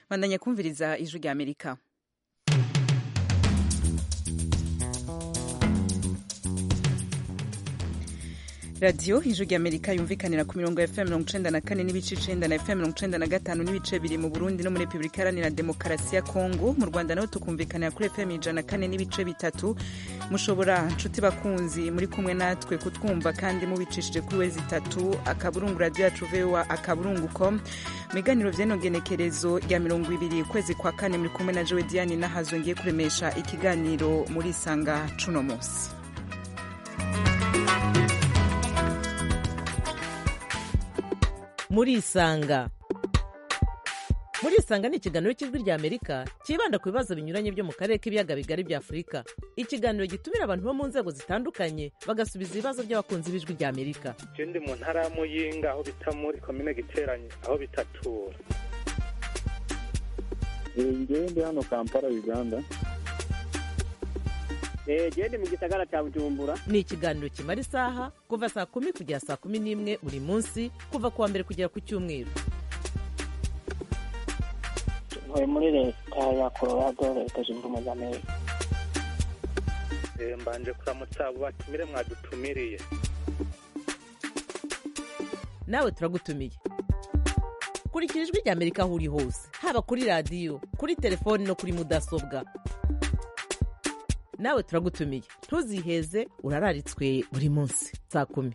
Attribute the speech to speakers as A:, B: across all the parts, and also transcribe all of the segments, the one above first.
A: bandanya kumviriza ijwi rya amerika radiyo ijwi rya amerika yumvikanira ku mirongo ya fm mirongo icenda na kane n'ibice icenda na fm mirongo icenda na gatanu n'ibice biri mu burundi no muri repubulika iharanira demokarasi ya kongo mu rwanda naho tukumvikanira kuri fm ijana na kane n'ibice bitatu mushobora nshuti bakunzi muri kumwe natwe kutwumva kandi mubicishije kuri wezi itatu akaburungu radiyo yacu voa akaburungu com mu biganiro vy'enogenekerezo rya mirongo ibiri ukwezi kwa kane muri kumwe na jowe diane nahazo ngiye kuremesha ikiganiro muri isanga cuno musi
B: murisanga murisanga ni ikiganiro cy'ijwi rya amerika cyibanda ku bibazo binyuranye byo mu karere k'ibiyaga bigari bya afurika ikiganiro gitumira abantu bo mu nzego zitandukanye bagasubiza ibibazo by'abakunzi b'ijwi rya amerika
C: je ndi mu ntara ya muyinga aho bita muri komine giteranye aho bitatura
D: ngewe ndi hano kampala uganda
E: gende mu gisagara cya bujumbura
B: ni ikiganiro kimara isaha kuva saa kumi kugera saa kumi n'imwe buri munsi kuva ku wa mbere kugera ku cyumweru
F: ntuye muri leta ya colorado leta zunze ubumwe za amerika
C: Eh, mbanje kuramutsa abo batumire mwadutumiriye
B: nawe turagutumiye kurikira ijwi rya amerika aho uri hose haba kuri radiyo kuri telefoni no kuri mudasobwa nawe turagutumiye ntuziheze urararitswe buri munsi saa kumi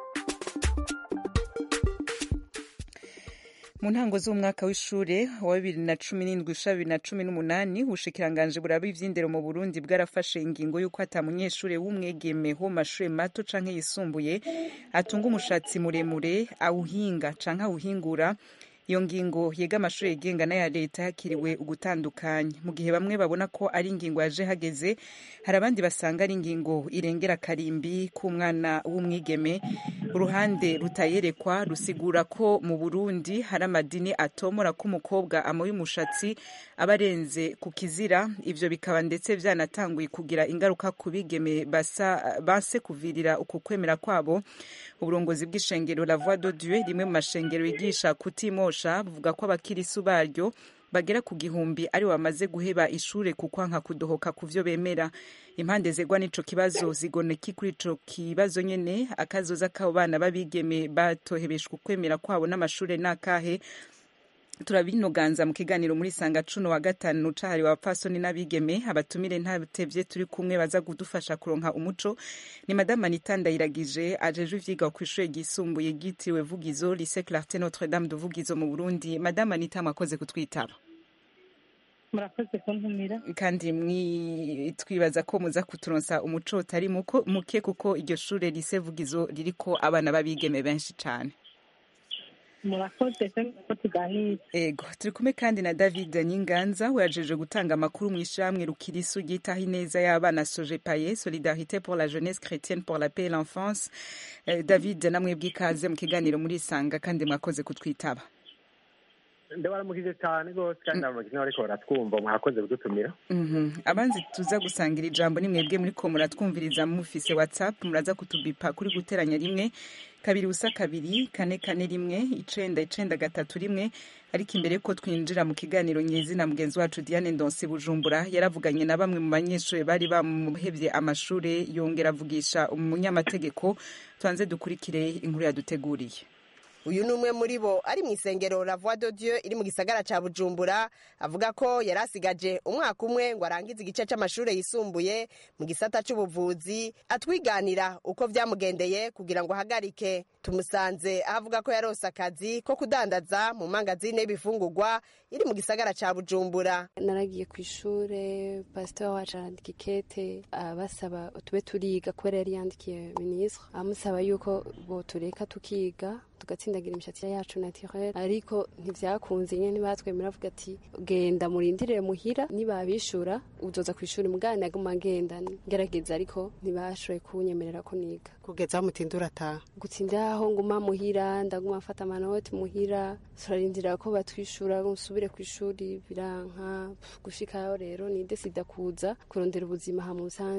A: mu ntango z'umwaka w'ishure wa bibiri na cumi n'indwi usha bibiri na cumi n'umunani ubushikiranganji buraba ivy'indero mu burundi bwarafashe ingingo y'uko ata munyeshure w'umwegeme wo mu mashure mato canke yisumbuye atunga umushatsi muremure awuhinga canke awuhingura iyo ngingo yega amashuri yigenga n'aya leta yakiriwe ugutandukanya mu gihe bamwe babona ko ari ingingo yaje hageze hari abandi basanga ari ingingo irengera karimbi k'umwana w'umwigeme uruhande rutayerekwa rusigura ko mu burundi hari amadini atomora ko umukobwa amoye umushatsi aba arenze ku kizira ivyo bikaba ndetse vyanatanguye kugira ingaruka ku bigeme basa base kuvirira uku kwemera kwabo uburongozi bw'ishengero la voix de dieu rimwe mu mashengero yigisha kutimosha buvuga ko abakirisu baryo bagera ku gihumbi ari bamaze guheba ishure kukwanka kudohoka ku vyo bemera impande zegwa n'ico kibazo zigoneki kuri ico kibazo nyene akazoza k'abo bana b'abigeme batohebeshwa ukwemera kwabo n'amashure n'akahe turabinoganza mu kiganiro muri sanga cuno wa gatanu cahariwe abapfasoni n'abigeme abatumire ntatevye turi kumwe baza kudufasha kuronka umuco ni madame anita ndayiragije ajejwe ivyigwa kw'ishure ryisumbuye ryitiriwe vugizo lycée clarté notre dame de vugizo mu burundi madame anita mwakoze kutwitaba
G: murakoze kuntumira
A: kandi mwi- twibaza ko muza kuturonsa umuco utari muko- muke kuko iryo shure lycée vugizo ririko abana b'abigeme benshi cane
G: murakoze ko tuganira
A: ego turi kumwe kandi na david nyinganza wajeje gutanga amakuru mu ishyirahamwe rukirisu ryitaho ineza y'abana sojepaye solidarité pour la jeunesse chrétienne pour la paix et l'enfance Eh, david namwe bw'ikaze mu kiganiro muri isanga kandi mwakoze kutwitaba
H: ndabaramukije cyane rwose kandi ndabaramukije n'abariko baratwumva mwakoze kudutumira
A: Mhm. abanzi tuza gusangira ijambo ni mwebwe muriko muratwumviriza mufise whatsapp muraza kutubipa kuri guteranya rimwe kabiri ubusa kabiri kane kane rimwe icenda icenda gatatu rimwe ariko imbere yuko twinjira mu kiganiro nyezina mugenzi wacu diane ndonse bujumbura yaravuganye na bamwe mu banyeshuri bari bamuhevye amashure yongera avugisha umunyamategeko tubanze dukurikire inkuru yaduteguriye
I: uyu ni umwe muri bo ari mu isengero la voix de dieu iri mu gisagara ca bujumbura avuga ko yari asigaje umwaka umwe ngo arangize igice c'amashure yisumbuye mu gisata c'ubuvuzi atwiganira uko vyamugendeye kugira ngo ahagarike tumusanze aho avuga ko yarose akazi ko kudandaza mu mangazine y'ibifungurwa iri mu gisagara ca bujumbura
J: naragiye ku ishure pasiteri wacu arandika ikete abasaba tube turiga kubera yari yandikiye minisitiri amusaba yuko botureka tukiga tugatsindagira imishatsi yacu naturelle ariko ntivyakunze nyene batwemera avuga ati genda murindirire muhira nibabishura uzoza ku ishuri mugana naguma ngenda ngerageza ariko ntibashoboye kunyemerera ko niga
I: kugeza aho mutindura ataha
J: gutsinda aho nguma muhira ndaguma mfata amanoti muhira turarindira ko batwishura nsubire ku ishuri biranka gushikayo rero nide sida kuza kurondera ubuzima ha musanze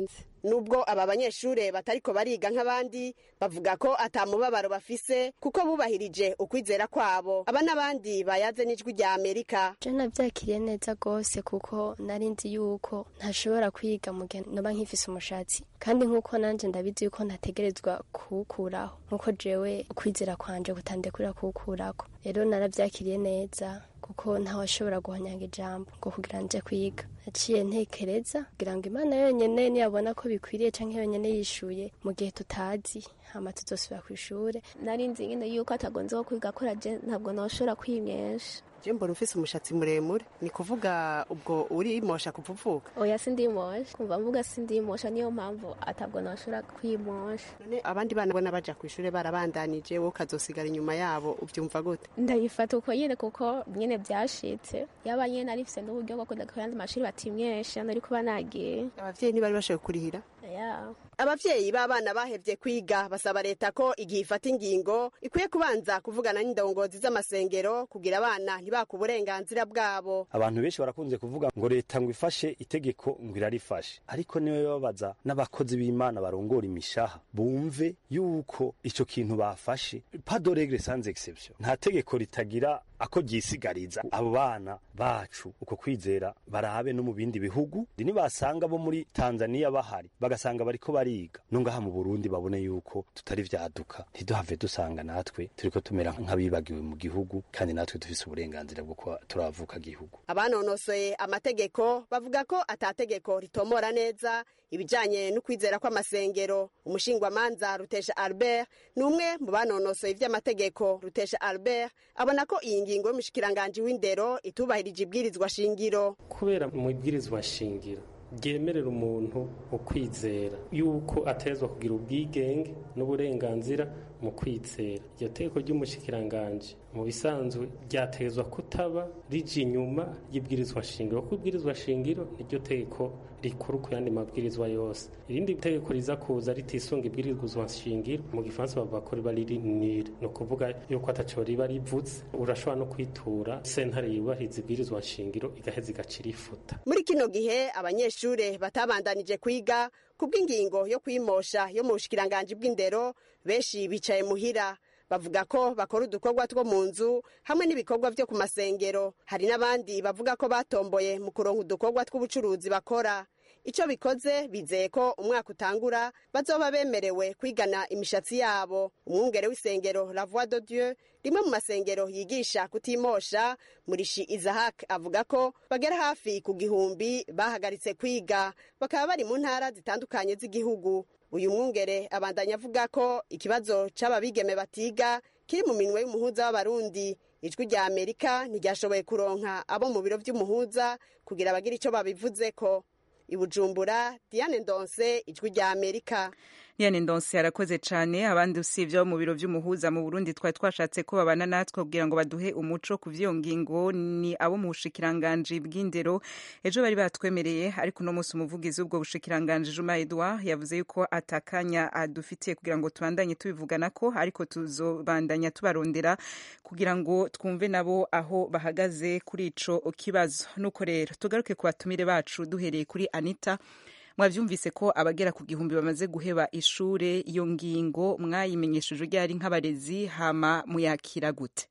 I: nubwo aba banyeshure batariko bariga nk'abandi bavuga ko atamubabaro bafise kuko bubahirije ukwizera kwabo aba n'abandi bayaze n'ijwi rya amerika
K: je navyakiriye neza gose kuko nari nzi yuko ntashobora kwiga mu gihe noba nkifise umushatsi kandi nk'uko nanje ndabizi yuko ntategerezwa kuwukuraho nk'uko jewe ukwizera kwanje kutandekurira kuwukurako rero naravyakiriye neza kuko ntawashobora guhonyanga ijambo ngo kugira nje kwiga naciye ntekereza kugira ngo imana yonyene niyabona ko bikwiriye canke yonyene yishuye mu gihe tutazi hama tuzosubira kw'ishure
L: nari nzi nyine yuko atagonze ko kwiga akora je ntabwo noshobora kwimyesha
I: je mbona ufise umushatsi muremure ni kuvuga ubwo urimosha kuvuvuka
L: oya sindimosha kumva mvuga sindimosha niyo mpamvu atabwo noshobora kwimosha
I: none abandi bana bona baja kw'ishure barabandanije wowe ukazosigara inyuma yabo uvyumva gute
L: ndabifata uko nyene kuko nyene vyashitse yaba nyene narifise n'uburyo bwo kuja kuyandi mashuri batimyesha nari kuba nagiye
I: abavyeyi ntibari bashoboye kurihira
L: yeah.
I: abavyeyi b'abana bahevye kwiga basaba leta ko igihe ifata ingingo ikwiye kubanza kuvugana n'indongozi z'amasengero kugira abana ntibaka uburenganzira bwabo
M: abantu benshi barakunze kuvuga ngo leta ngo ifashe itegeko ngo irarifashe ariko niwe babaza n'abakozi b'imana barongora imishaha bumve yuko ico kintu bafashe pas de règle sans exception nta tegeko ritagira ako ryisigariza abo bana bacu uko kwizera barabe no mu bindi bihugu nibasanga bo muri tanzaniya bahari bagasanga bariko bariga no ngaha mu burundi babone yuko tutari vyaduka ntiduhave dusanga natwe turiko tumera nk'abibagiwe mu gihugu kandi natwe dufise uburenganzira bwo kuba turavuka gihugu
I: abanonosoye amategeko bavuga ko atategeko ritomora neza ibijanye n'ukwizera kw'amasengero umushingwamanza rutesha albert ni umwe mu banonosoye ivy'amategeko rutesha albert abona ko iyi ngingo y'umushikiranganji w'indero itubahirije ibwirizwa shingiro
N: kubera mu ibwirizwa shingiro ryemerera umuntu ukwizera yuko atezwa kugira ubwigenge n'uburenganzira mu kwizera iryo teko ry'umushikiranganji mu bisanzwe ryatezwa kutaba rije inyuma y'ibwirizwa shingiro kuko ibwirizwa shingiro niryo teko rikuru ku yandi mabwirizwa yose irindi tegeko riza kuza ritisunga ibwirizwa shingiro mu gifaransa bavuga ko riba riri nire ni ukuvuga yuko ataco riba rivutse urashobora no kwitura sentare yubahiriza ibwirizwa shingiro igaheza igacira ifuta
I: muri kino gihe abanyeshure batabandanije kwiga kubw'ingingo yo kwimosha yo mu bushikiranganji bw'indero benshi bicaye muhira bavuga ko bakora udukorwa two mu nzu hamwe n'ibikorwa vyo ku masengero hari n'abandi bavuga ko batomboye mu kuronka udukorwa tw'ubucuruzi bakora ico bikoze bizeye ko umwaka utangura bazoba bemerewe kwigana imishatsi yabo umwungere w'isengero la voix de dieu rimwe mu masengero yigisha kutimosha murishi isahak avuga ko bagera hafi ku gihumbi bahagaritse kwiga bakaba bari mu ntara zitandukanye z'igihugu uyu mwungere abandanya avuga ko ikibazo c'ababigeme batiga kiri mu minwe y'umuhuza w'abarundi ijwi rya amerika ntiryashoboye kuronka abo mu biro vy'umuhuza kugira bagire ico babivuzeko ibujumbura diane ndonse ijwi rya amerika
A: Diane Ndonse arakoze cyane abandi usibye abo mu biro vy'umuhuza mu Burundi twari twashatse ko babana natwe kugira ngo baduhe umuco ku vyo ngingo ni abo mu bushikiranganje bw'indero ejo bari batwemereye ariko no musi umuvugizi w'ubwo bushikiranganje Juma Edouard yavuze yuko atakanya adufitiye kugira ngo tubandanye tubivugana ko ariko tuzobandanya tubarondera kugira ngo twumve nabo aho bahagaze kuri ico kibazo nuko rero tugaruke ku batumire bacu duhereye kuri Anita mwavyumvise ko abagera ku gihumbi bamaze guheba ishure iyo ngingo mwayimenyesheje ryari nk'abarezi hama muyakira gute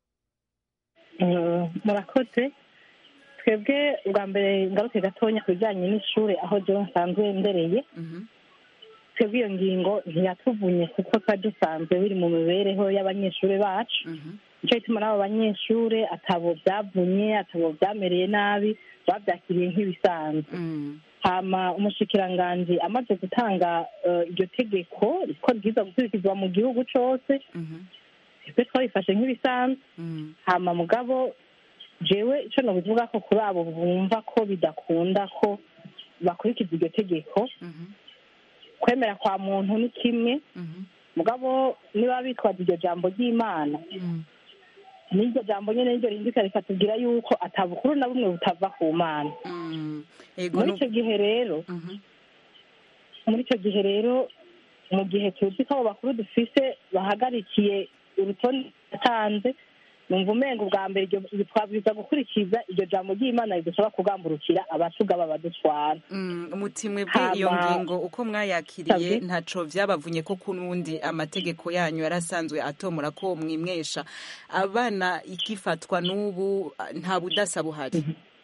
G: murakoze twebwe bwa mbere ngaruke gatonya ku bijyanye n'ishure aho jewe nsanzwe ndereye twebwe iyo ngingo ntiyatuvunye kuko twari dusanzwe biri mu mibereho y'abanyeshuri bacu nicyo gituma n'abo banyeshure atabo byavunye atabo byamereye nabi babyakiriye nk'ibisanzwe hama umushikiranganji amaze gutanga iryo tegeko ko ryiza gukurikizwa mu gihugu cose twe twabifashe nk'ibisanzwe hama mugabo jewe ico nobivuga ko kuri abo bumva ko bidakunda ko bakurikiza iryo tegeko kwemera kwa muntu ni kimwe mugabo niba bitwaza iryo jambo ry'imana n'iryo jambo nyene niryo rindika rikatubwira yuko atabukuru na bumwe butava ku mana muri icyo gihe rero muri icyo gihe rero mu gihe tuzi ko abo bakuru dufise bahagarikiye urutonde yatanze numva umenga ubwa mbere iryo twabwiza gukurikiza iryo jambo ry'imana ridusaba kugamburukira abatugaba badutwara
A: umutimwe bwe iyo ngingo uko mwayakiriye ntaco vyabavunye ko kunundi amategeko yanyu yarasanzwe atomora ko mwimwesha abana igifatwa n'ubu nta budasa buhari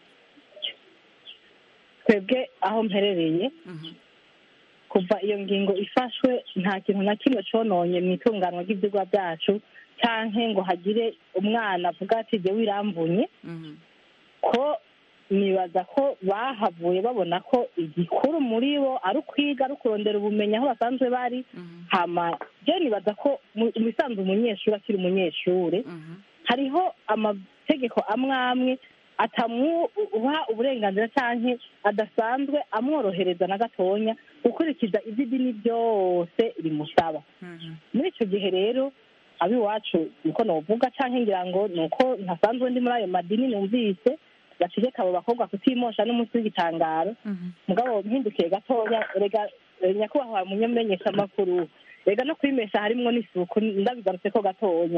G: twebwe aho mperereye kuva iyo ngingo ifashwe nta kintu na kimwe cononye mu itunganwa ry'ivyigwa byacu canke ngo hagire umwana avuga ati jye wiramvunye ko nibaza ko bahavuye babona ko igikuru muri bo ari ukwiga ari ukurondera ubumenyi aho basanzwe bari hama je nibaza ko mu bisanzwe umunyeshuri akiri umunyeshuri hariho amategeko amwe amwe atamuha uburenganzira canke adasanzwe amworohereza na gatonya gukurikiza ivy'idini byose rimusaba muri ico gihe rero ab'iwacu niko novuga canke ngira ngo nuko ntasanzwe ndi muri ayo madini numvise bategeka abo bakobwa kutimosha n'umunsi w'igitangaro mugabo mpindukiye gatoya rega nyakubahwa munyamenyesha amakuru rega no kwimesha harimwo n'isuku ndabigarutse ko gatonya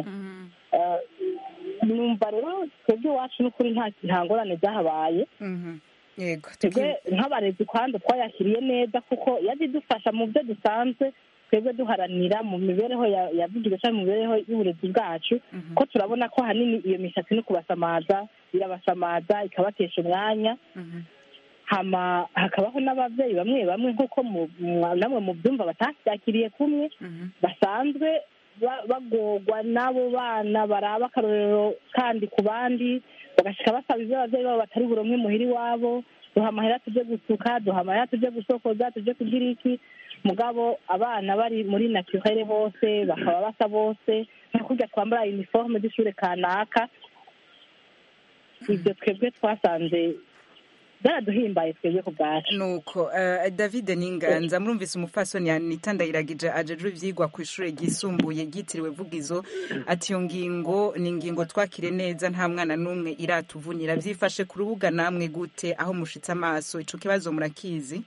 G: numva rero twebwe iwacu n'ukuri nta ngorane zahabaye twebwe nk'abarezi kwanza twayakiriye neza kuko yazidufasha mu byo dusanzwe twebwe duharanira mu mibereho yavugirwa cyangwa mu mibereho y'uburezi bwacu ko turabona ko ahanini iyo mishatsi no kubasamaza irabasamaza ikabatesha umwanya hama hakabaho n'ababyeyi bamwe bamwe nk'uko namwe mu byumva batabyakiriye kumwe basanzwe bagorwa n'abo bana baraba akarorero kandi ku bandi bagashyika basaba ibyo ababyeyi babo batari buromwe muhira iwabo duha amahera tujye gusuka duha amahera tujye gusokoza tujye kugira iki mugabo abana bari muri naturere bose bakaba basa bose nka kurya twambara iniforume z'ishuri kanaka ibyo twebwe twasanze byaraduhimbaye twebwe ku bwacu
A: nuko david ninganza murumvise umupfasoni anita ndayiragije ajejwe ivyigwa ku ishure ryisumbuye ryitiriwe vugizo ati iyo ngingo ni ingingo twakire neza nta mwana n'umwe iratuvunira vyifashe ku rubuga namwe gute aho mushitse amaso ico kibazo murakizi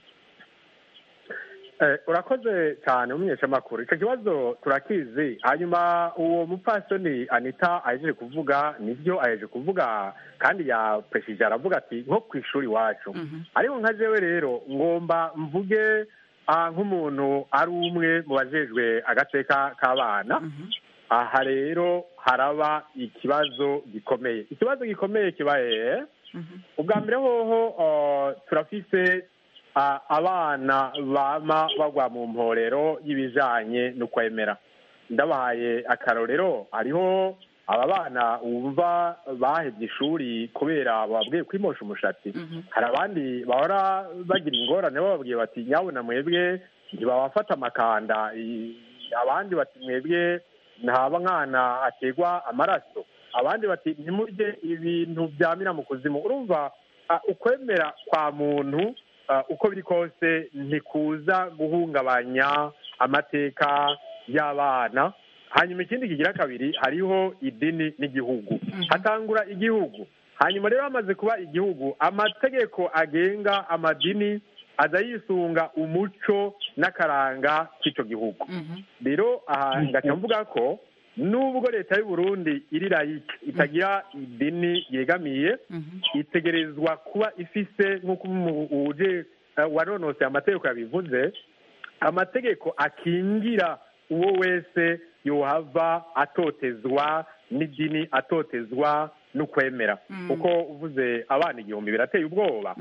H: urakoze cyane umunyeshamakuru icyo kibazo turakizi hanyuma uwo mupfasoni anita ahejeje kuvuga nibyo ahejeje kuvuga kandi yapresije aravuga ati nko ku ishuri iwacu ariko nka jewe rero ngomba mvuge nk'umuntu ari umwe mu bajejwe agateka k'abana aha rero haraba ikibazo gikomeye ikibazo gikomeye kibaye ubwa mbere hoho turafise abana bama bagwa mu mporero y'ibijanye no kwemera ndabahaye akarorero hariho aba bana wumva bahebye ishuri kubera bababwiye kwimosha umushatsi hari abandi bahora bagira ingorane bababwiye bati nyabuna mwebwe ntibabafata amakanda abandi bati mwebwe ntaba mwana ategwa amaraso abandi bati ntimurye ibintu byamira mu kuzimu urumva ukwemera kwa muntu uko biri kose ntikuza guhungabanya amateka y'abana hanyuma ikindi kigira kabiri hariho idini n'igihugu hatangura igihugu hanyuma rero hamaze kuba igihugu amategeko agenga amadini aza yisunga umuco n'akaranga k'icyo gihugu rero aha ngaca mvuga ko nubwo leta y'u Burundi iri layike itagira idini yegamiye itegerezwa kuba ifise nk'uko uje wanonoseye amategeko yabivuze amategeko akingira uwo wese yohava atotezwa n'idini atotezwa n'ukwemera kuko uvuze abana igihumbi birateye ubwoba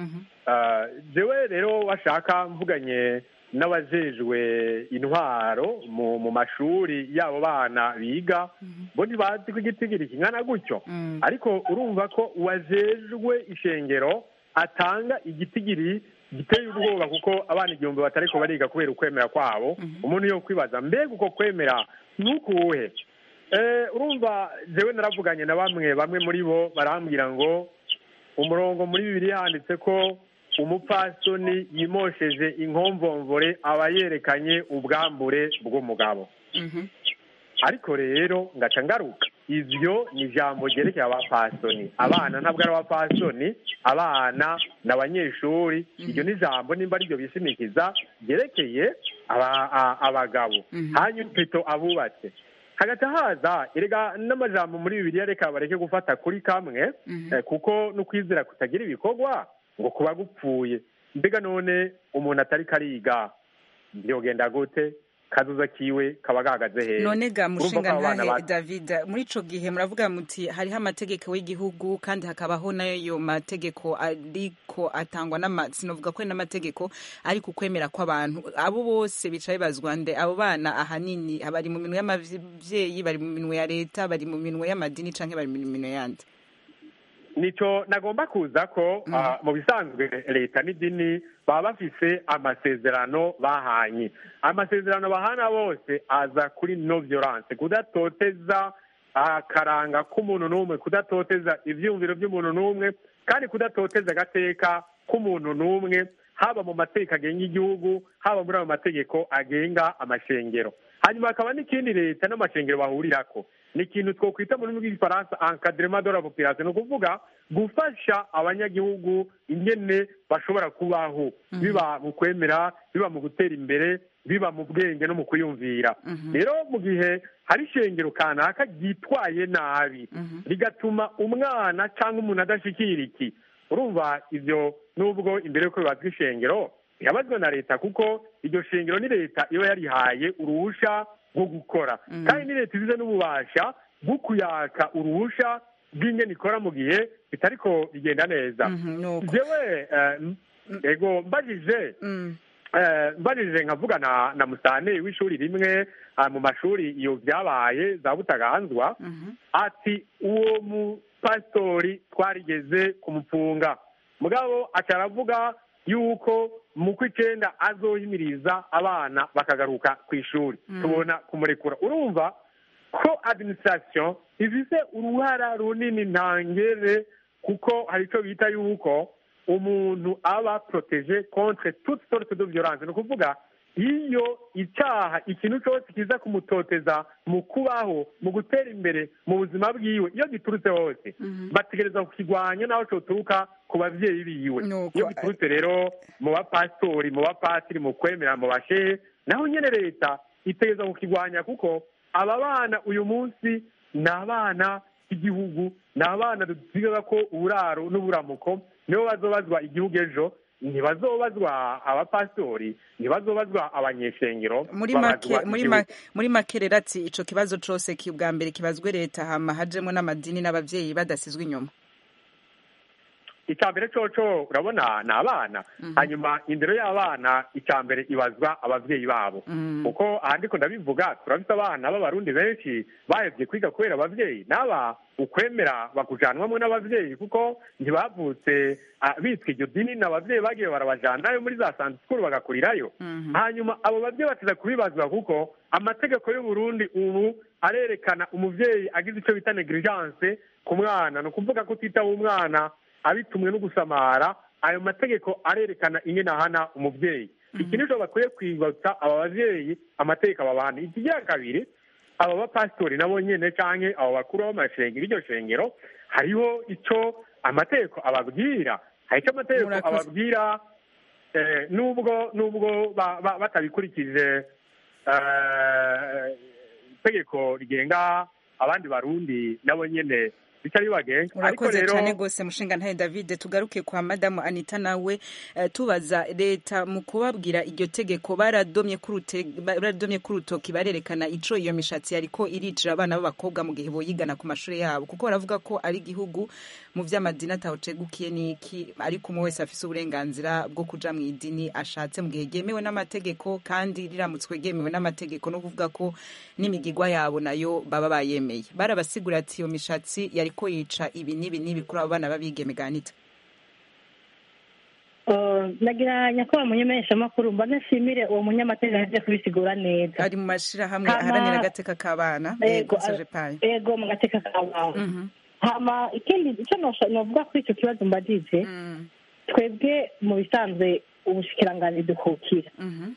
H: jewe rero washaka mvuganye n'abajejwe intwaro mu mashuri y'abo bana biga bo ntibazi ko igitigiri kingana gutyo ariko urumva ko uwajejwe ishengero atanga igitigiri giteye ubwoba kuko abana igihumbi batariko bariga kubera ukwemera kwabo umuntu yo kwibaza mbega uko kwemera nukuwuhe urumva jewe naravuganye na bamwe bamwe muri bo barambwira ngo umurongo muri bibiri handitse ko umupfasoni yimosheje inkomvomvore aba yerekanye ubwambure bw'umugabo ariko rero ngaca ngaruka ivyo ni ijambo ryerekeye abapasoni abana ntabwo ari abapasoni abana ni abanyeshuri iryo ni ijambo nimba ariryo bishimikiza ryerekeye abagabo hanyuma pito abubatse hagati haza erega n'amajambo muri bibiliya reka bareke gufata kuri kamwe eh, kuko n'ukwizera kutagira ibikorwa ngo kuba gupfuye mbega none umuntu atari kariga byogenda gute kazuza kiwe kaba gahagaze hehe
A: none ga
H: Urumva
A: mushinga
H: ko abana
A: ntahe
H: ba-
A: david muri ico gihe muravuga muti hariho amategeko y'igihugu kandi hakabaho n'ayo mategeko ariko atangwa n'ama sinovuga ko ari n'amategeko ariko ukwemera kw'abantu abo bose bica bibazwa nde abo bana ahanini bari mu minwe y'abavyeyi bari mu minwe ya leta bari mu minwe y'amadini canke bari mu minwe yandi
H: nico nagomba kuza ko ah, mu bisanzwe leta n'idini baba bafise amasezerano bahanye amasezerano bahana bose aza kuri no violence kudatoteza akaranga k'umuntu n'umwe kudatoteza ivyumviro by'umuntu n'umwe kandi kudatoteza agateka k'umuntu n'umwe haba mu mategeko agenga igihugu haba muri ayo mategeko agenga amashengero hanyuma hakaba n'ikindi leta n'amashengero bahurirako ni ikintu twokwita mu rurimi rw'igifaransa encadrement de la population ni ukuvuga gufasha abanyagihugu ingene bashobora kubaho biba mu kwemera biba mu gutera imbere biba mu bwenge no mu kwiyumvira rero mu gihe hari ishengero kanaka ryitwaye nabi rigatuma umwana cyangwa umuntu adashikira iki urumva ibyo nubwo imbere y'uko bibazwa ishengero birabazwa na leta kuko iryo shengero ni leta iba yarihaye uruhusha rwo gukora kandi ni leta izize n'ububasha bwo kuyaka uruhusha rw'ingene ikora mu gihe bitariko bigenda neza jewe eh, m- ego mbajije eh, mbajije nkavuga na na musane w'ishuri rimwe ah, mu mashuri iyo byabaye za butaganzwa ati uwo mupasitori twarigeze kumupfunga mugabo aca aravuga yuko mu kw'icenda azohimiriza abana bakagaruka ku ishuri tubona kumurekura urumva ko administration ifise uruhara runini ntangere kuko hari ico bita yuko umuntu aba protege contre toute sorte de violence ni ukuvuga iyo icyaha ikintu cyose kiza kumutoteza mu kubaho mu gutera imbere mu buzima bwiwe iyo giturutse hose bategereza kukigwanya naho coturuka ku bavyeyi biwe iyo giturutse rero mu bapasitori mu bapatiri mu kwemera mu bashehe naho nyene leta itegereza kukigwanya kuko aba bana uyu munsi ni abana b'igihugu ni abana dusigaza ko uburaro n'uburamuko nibo bazobazwa igihugu ejo ntibazobazwa abapasitori ntibazobazwa abanyeshengero
A: muri make
H: babazwa
A: muri
H: igihugu.
A: ma- muri make rero ati ico kibazo cose ki bwa mbere kibazwe leta hama hajemwo n'amadini n'abavyeyi badasizwe inyuma
H: icya mbere coco urabona ni abana hanyuma indero y'abana icya mbere ibazwa abavyeyi babo kuko aha ndiko ndabivuga turafite abana b'abarundi benshi bahevye kwiga kubera abavyeyi n'aba ukwemera bakujanwamwo n'abavyeyi kuko ntibavutse ah, bitwa iryo dini n'abavyeyi bagiye barabajanayo muri za sante sikuru bagakurirayo hanyuma abo bavyeyi bateza kubibazwa kuko amategeko y'uburundi ubu arerekana umuvyeyi agize ico bita negligence ku mwana ni ukuvuga ko utitaho umwana abitumwe no gusamara ayo mategeko arerekana ingene ahana umuvyeyi iki nico bakwiye kwibutsa aba bavyeyi amategeko ababana ikigira kabiri aba bapasitori nabo nyene canke abo bakuru b'amashengero iryo shengero hariho ico amategeko ababwira hari ico amategeko
A: Murakoze.
H: ababwira eh, nubwo nubwo ba- ba- batabikurikije eh, itegeko rigenga abandi barundi nabo nyene bica bibagenga ariko
A: urakoze
H: rero
A: cyane rwose mushinga ntahe david tugaruke kwa madamu anita nawe eh, tubaza leta mu kubabwira iryo tegeko baradomye kurute- baradomye k'urutoki barerekana ico iyo mishatsi yariko iricira abana b'abakobwa mu gihe boyigana ku mashuri yabo kuko baravuga ko ari igihugu mu vy'amadini atawucegukiye niki ariko umwe wese afise uburenganzira bwo kuja mu idini ashatse mu gihe ryemewe n'amategeko kandi riramutswe ryemewe n'amategeko no kuvuga ko n'imigigwa yabo nayo baba bayemeye barabasigura ati iyo mishatsi yariko yica ibi n'ibi n'ibi kuri abo bana babigeme ganita
G: Eh, nagira nyakubahwa munyameshamakuru mba nashimire uwo munyamategeko yaje kubisigura neza
A: ari mu mashirahamwe
G: Hama-
A: aharanira agateka k'abana
G: Ego,
A: conseje paye
G: ego mu gateka k'abantu hama ikindi icyo nosha- novuga kuri icyo kibazo mbajije twebwe mu bisanzwe ubushikiranganji dukukira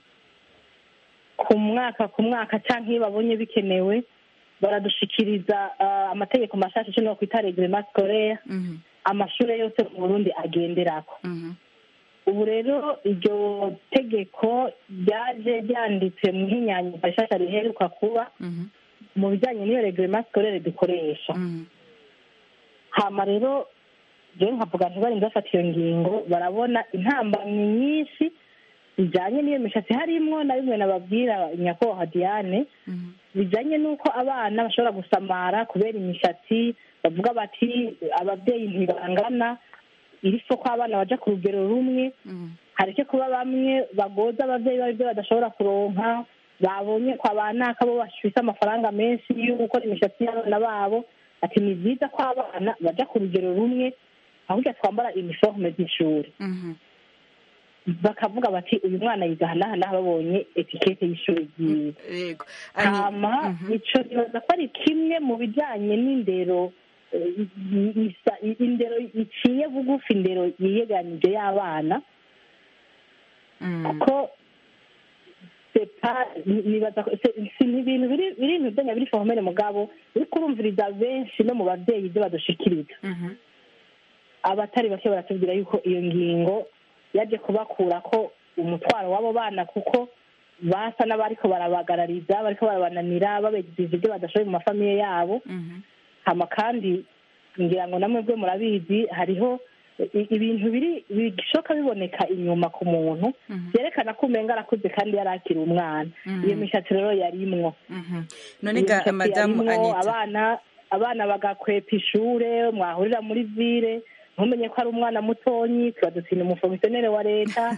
G: ku mwaka ku mwaka cyangwa iyo babonye bikenewe baradushikiriza ah, amategeko mashasha icyo nokwita reglement scolaire amashuri yose mu burundi agenderako ubu rero iryo tegeko ryaje ryanditse mu hinyanyuka rishasha riheruka kuba mu bijyanye n'iyo reglement scolaire dukoresha hama rero jewe nkavuga ntibarinze bafata iyo ngingo barabona intambamyi nyinshi bijyanye n'iyo mishatsi harimwo na bimwe nababwira nyakubahwa diane bijyanye n'uko abana bashobora gusamara kubera imishatsi bavuga bati ababyeyi ntibangana iri ko abana baja ku rugero rumwe hareke kuba bamwe bagoza ababyeyi babo ibyo badashobora kuronka babonye kwa banaka bo bafise amafaranga menshi yo gukora imishatsi y'abana babo ati ni byiza ko abana baja ku rugero rumwe ahubwo twambara iniforume z'ishuri bakavuga bati uyu mwana yiga ahanahana babonye etikete y'ishuri ryiwe hama ico nibaza ko ari kimwe mu bijanye n'indero indero iciye bugufi indero yiyeganije y'abana kuko nibaza si ibintu biri ibintu byanya biri fomere mugabo uri kurumviriza benshi no mu babyeyi ibyo badushikiriza abatari bake baratubwira yuko iyo ngingo yaje kubakura ko umutwaro w'abo bana kuko basa n'abariko barabagarariza bariko barabananira babegejeje ibyo badashoboye mu mafamiye yabo hama kandi ngira ngo namwe bwe murabizi hariho ibintu biri bishoka biboneka inyuma ku muntu byerekana ko umenga arakuze kandi yari akiri umwana iyo mishatsi rero yarimwo
A: none ga madamu anita
G: abana abana bagakwepa ishure mwahurira muri vire ntumenye ko ari umwana mutonyi tuba dutsinda umufomisiyoneri wa leta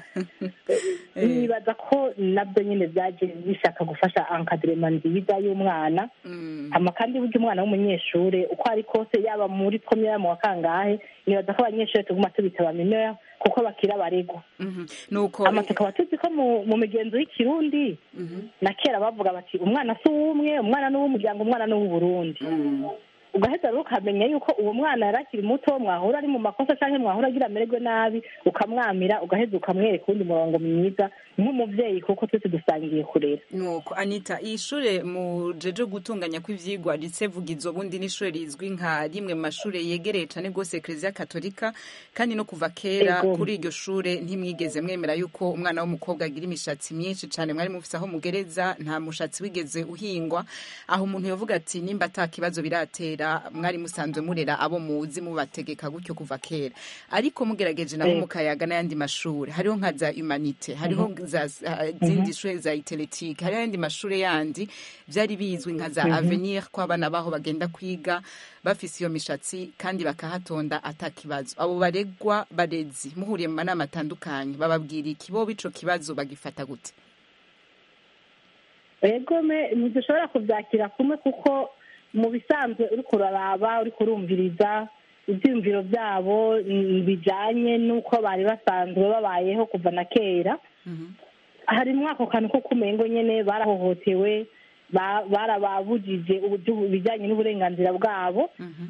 G: nibaza ko nabyo nyine byaje bishaka gufasha ankadirema nziza y'umwana hama kandi burya umwana w'umunyeshure uko ari kose yaba muri komera mu wa kangahe nibaza ko abanyeshure tuguma tubita baminoya kuko bakira abaregwa
A: nuko
G: ama tukaba tuzi ko mu migenzo y'ikirundi na kera bavuga bati umwana si uw'umwe umwana ni uw'umuryango umwana ni uw'uburundi ugaheza rero ukamenya yuko uwo mwana yari akiri muto mwahura ari mu makosa cyangwa mwahura agira amererwe nabi ukamwamira ugaheza ukamwereka uwundi murongo mwiza nk'umubyeyi kuko twese dusangiye kurera
A: nuko anita iyi shure mujeje gutunganya kw'ivyigwa risevugizo bundi n'ishure rizwi nka rimwe mu mashure yegereye cane rwose eklezia katolika kandi no kuva kera kuri iryo shure ntimwigeze mwemera yuko umwana w'umukobwa agira imishatsi myinshi cane mwari mufise aho mugereza nta mushatsi wigeze uhingwa aho umuntu yovuga ati nimba ata kibazo biratera mwari musanzwe murera abo muzi mubategeka gutyo kuva kera ariko mugerageje nabo mukayaga n'ayandi mashure hariho nka za humanite hariho za zindi shure za iteletike hariho ayandi mashure yandi vyari bizwi nka za avenir ko abana baho bagenda kwiga bafise iyo mishatsi kandi bakahatonda ata kibazo abo baregwa barezi muhuriye mu manama atandukanye bababwira iki bo ico kibazo bagifata gute
G: egome ntidushobora kuvyakira kumwe kuko mu bisanzwe uri kuraraba uri kurumviriza ibyiyumviro byabo bijyanye n'uko bari basanzwe babayeho kuva na kera harimo ako kantu ko kumengo nyine barahohotewe barababujije ibijyanye n'uburenganzira bwabo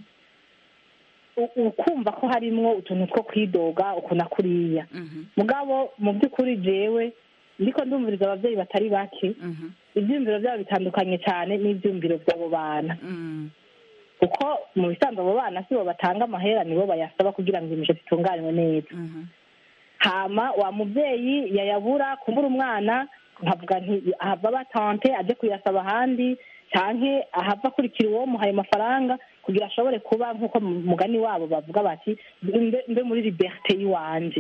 G: ukumva ko harimwo utuntu two kwidoga uku na kuriya mugabo mu by'ukuri jewe ndiko ndumviriza ababyeyi batari bake ibyiyumviro byabo bitandukanye cyane n'ibyiyumviro by'abo bana kuko mu bisanzwe abo bana si bo batanga amahera nibo bayasaba kugira ngo imishatsi itunganywe neza hama wa mubyeyi yayabura kumbura umwana nkavuga nti ahava batante aje kuyasaba ahandi canke ahava akurikira uwo muhaye amafaranga kugira ashobore kuba nk'uko mugani wabo bavuga bati mbe muri liberite y'iwanje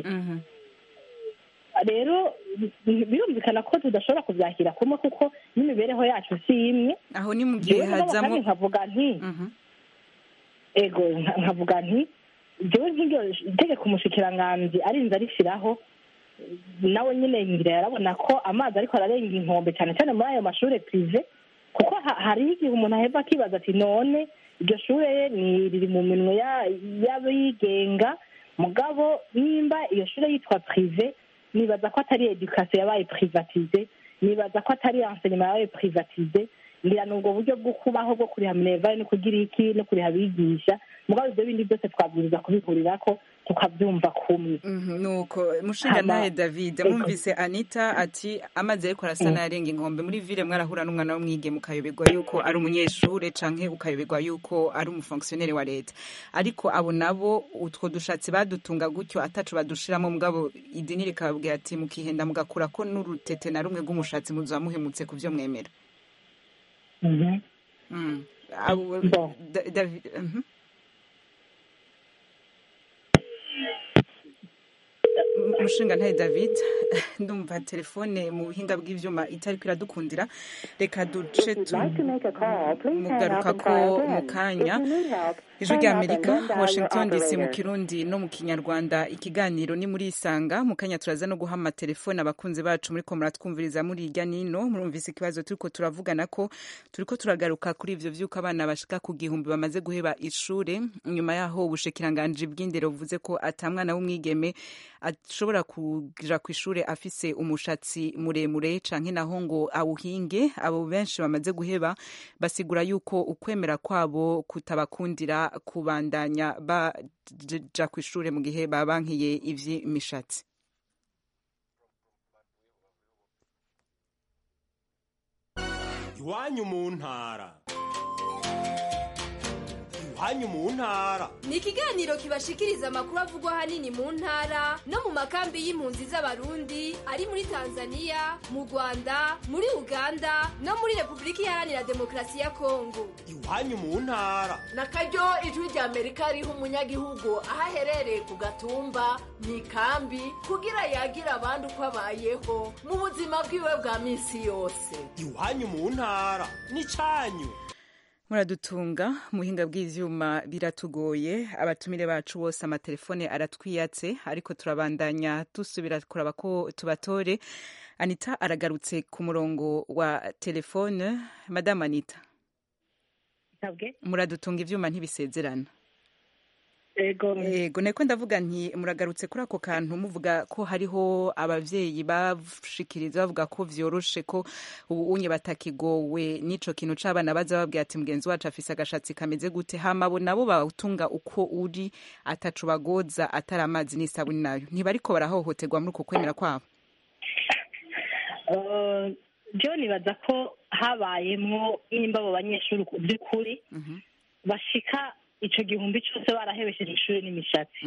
G: rero birumvikana ko tudashobora kubyakira kumwe kuko n'imibereho yacu si imwe
A: aho ni mu gihe hazamo
G: nkavuga nti ego nkavuga nti jewe nk'iryo itegeko umushikiranganji arinze arishyiraho nawe nyine ngira yarabona ko amazi ariko ararenga inkombe cyane cyane muri ayo mashuri prive kuko hariho igihe umuntu aheva akibaza ati none iryo shure ni riri mu minwe y'abigenga mugabo nimba iyo shure yitwa prive nibaza ko atari edukasiyo yabaye privatize nibaza ko atari enseignement yabaye privatize ngira ni ubwo buryo bwo kubaho bwo kuriha minervare no kugira iki no kuriha abigisha mugabo ibyo bindi byose twabwiriza kubihurira ko tukabyumva kumwe
A: nuko mushinga nawe david mwumvise anita ati amazi ariko arasa n'ayarenga inkombe muri vile mwarahura n'umwana w'umwige mukayoberwa yuko ari umunyeshure canke ukayoberwa yuko ari umufonkisiyoneri wa leta ariko abo nabo utwo dushatsi badutunga gutyo ataco badushiramo mugabo idini rikababwira ati mukihenda mugakura ko n'urutete na rumwe rw'umushatsi muzoba muhemutse ku vyo mwemera Mm. Abo- Da- David mhm. umushinga ntaye david ndumva telefone mu buhinga bw'ivyuma itariko iradukundira reka duce mugaruka ko mu kanya ijwi rya amerika washington dc mu kirundi no mu kinyarwanda ikiganiro ni muri isanga mu kanya turaza no guha amatelefone abakunzi bacu muri ko muratwumviriza muri irya nino murumvise ikibazo turiko turavugana ko turiko turagaruka kuri ivyo vy'uko abana bashika ku gihumbi bamaze guheba ishure nyuma yaho ubushikiranganji bw'indero buvuze ko ata mwana w'umwigeme ashobora kuja ku ishure afise umushatsi muremure canke naho ngo awuhinge abo benshi bamaze guheba basigura yuko ukwemera kwabo kutabakundira kubandanya baja ku ishure mu gihe babankiye ivy'imishatsi
O: iwanyu mu ntara iwanyu mu ntara
P: ni ikiganiro kibashikiriza amakuru avugwa ahanini mu ntara no mu makambi y'impunzi z'abarundi ari muri tanzania mu rwanda muri uganda no muri repubulika iharanira demokarasi ya kongo
O: iwanyu mu ntara
Q: na karyo ijwi rya amerika riha umunyagihugu aho aherereye ku gatumba mu ikambi kugira yagira abandi uko abayeho mu buzima bwiwe bwa minsi yose
O: iwanyu mu ntara n'icanyu
A: muradutunga mu buhinga bw'ivyuma biratugoye abatumire bacu bose amatelefone aratwiyatse ariko turabandanya dusubira kuraba ko tubatore anita aragarutse ku murongo wa telefone madame anita muradutunga ivyuma ntibisezerana
G: ego
A: ego niko ndavuga nti muragarutse kuri ako kantu muvuga ko hariho abavyeyi bashikiriza bavuga ko vyoroshe ko ubu unye batakigowe n'ico kintu c'abana baza babwira ati mugenzi wacu afise agashatsi kameze gute hama bo nabo bawutunga uko uri atacu bagoza atari amazi n'isabuni nayo ntibariko barahohoterwa muri uko kwemera kwabo
G: Eh, byo nibaza ko habayemwo nimba abo banyeshuri ku by'ukuri bashika ico gihumbi cose barahebesheje ishuri n'imishatsi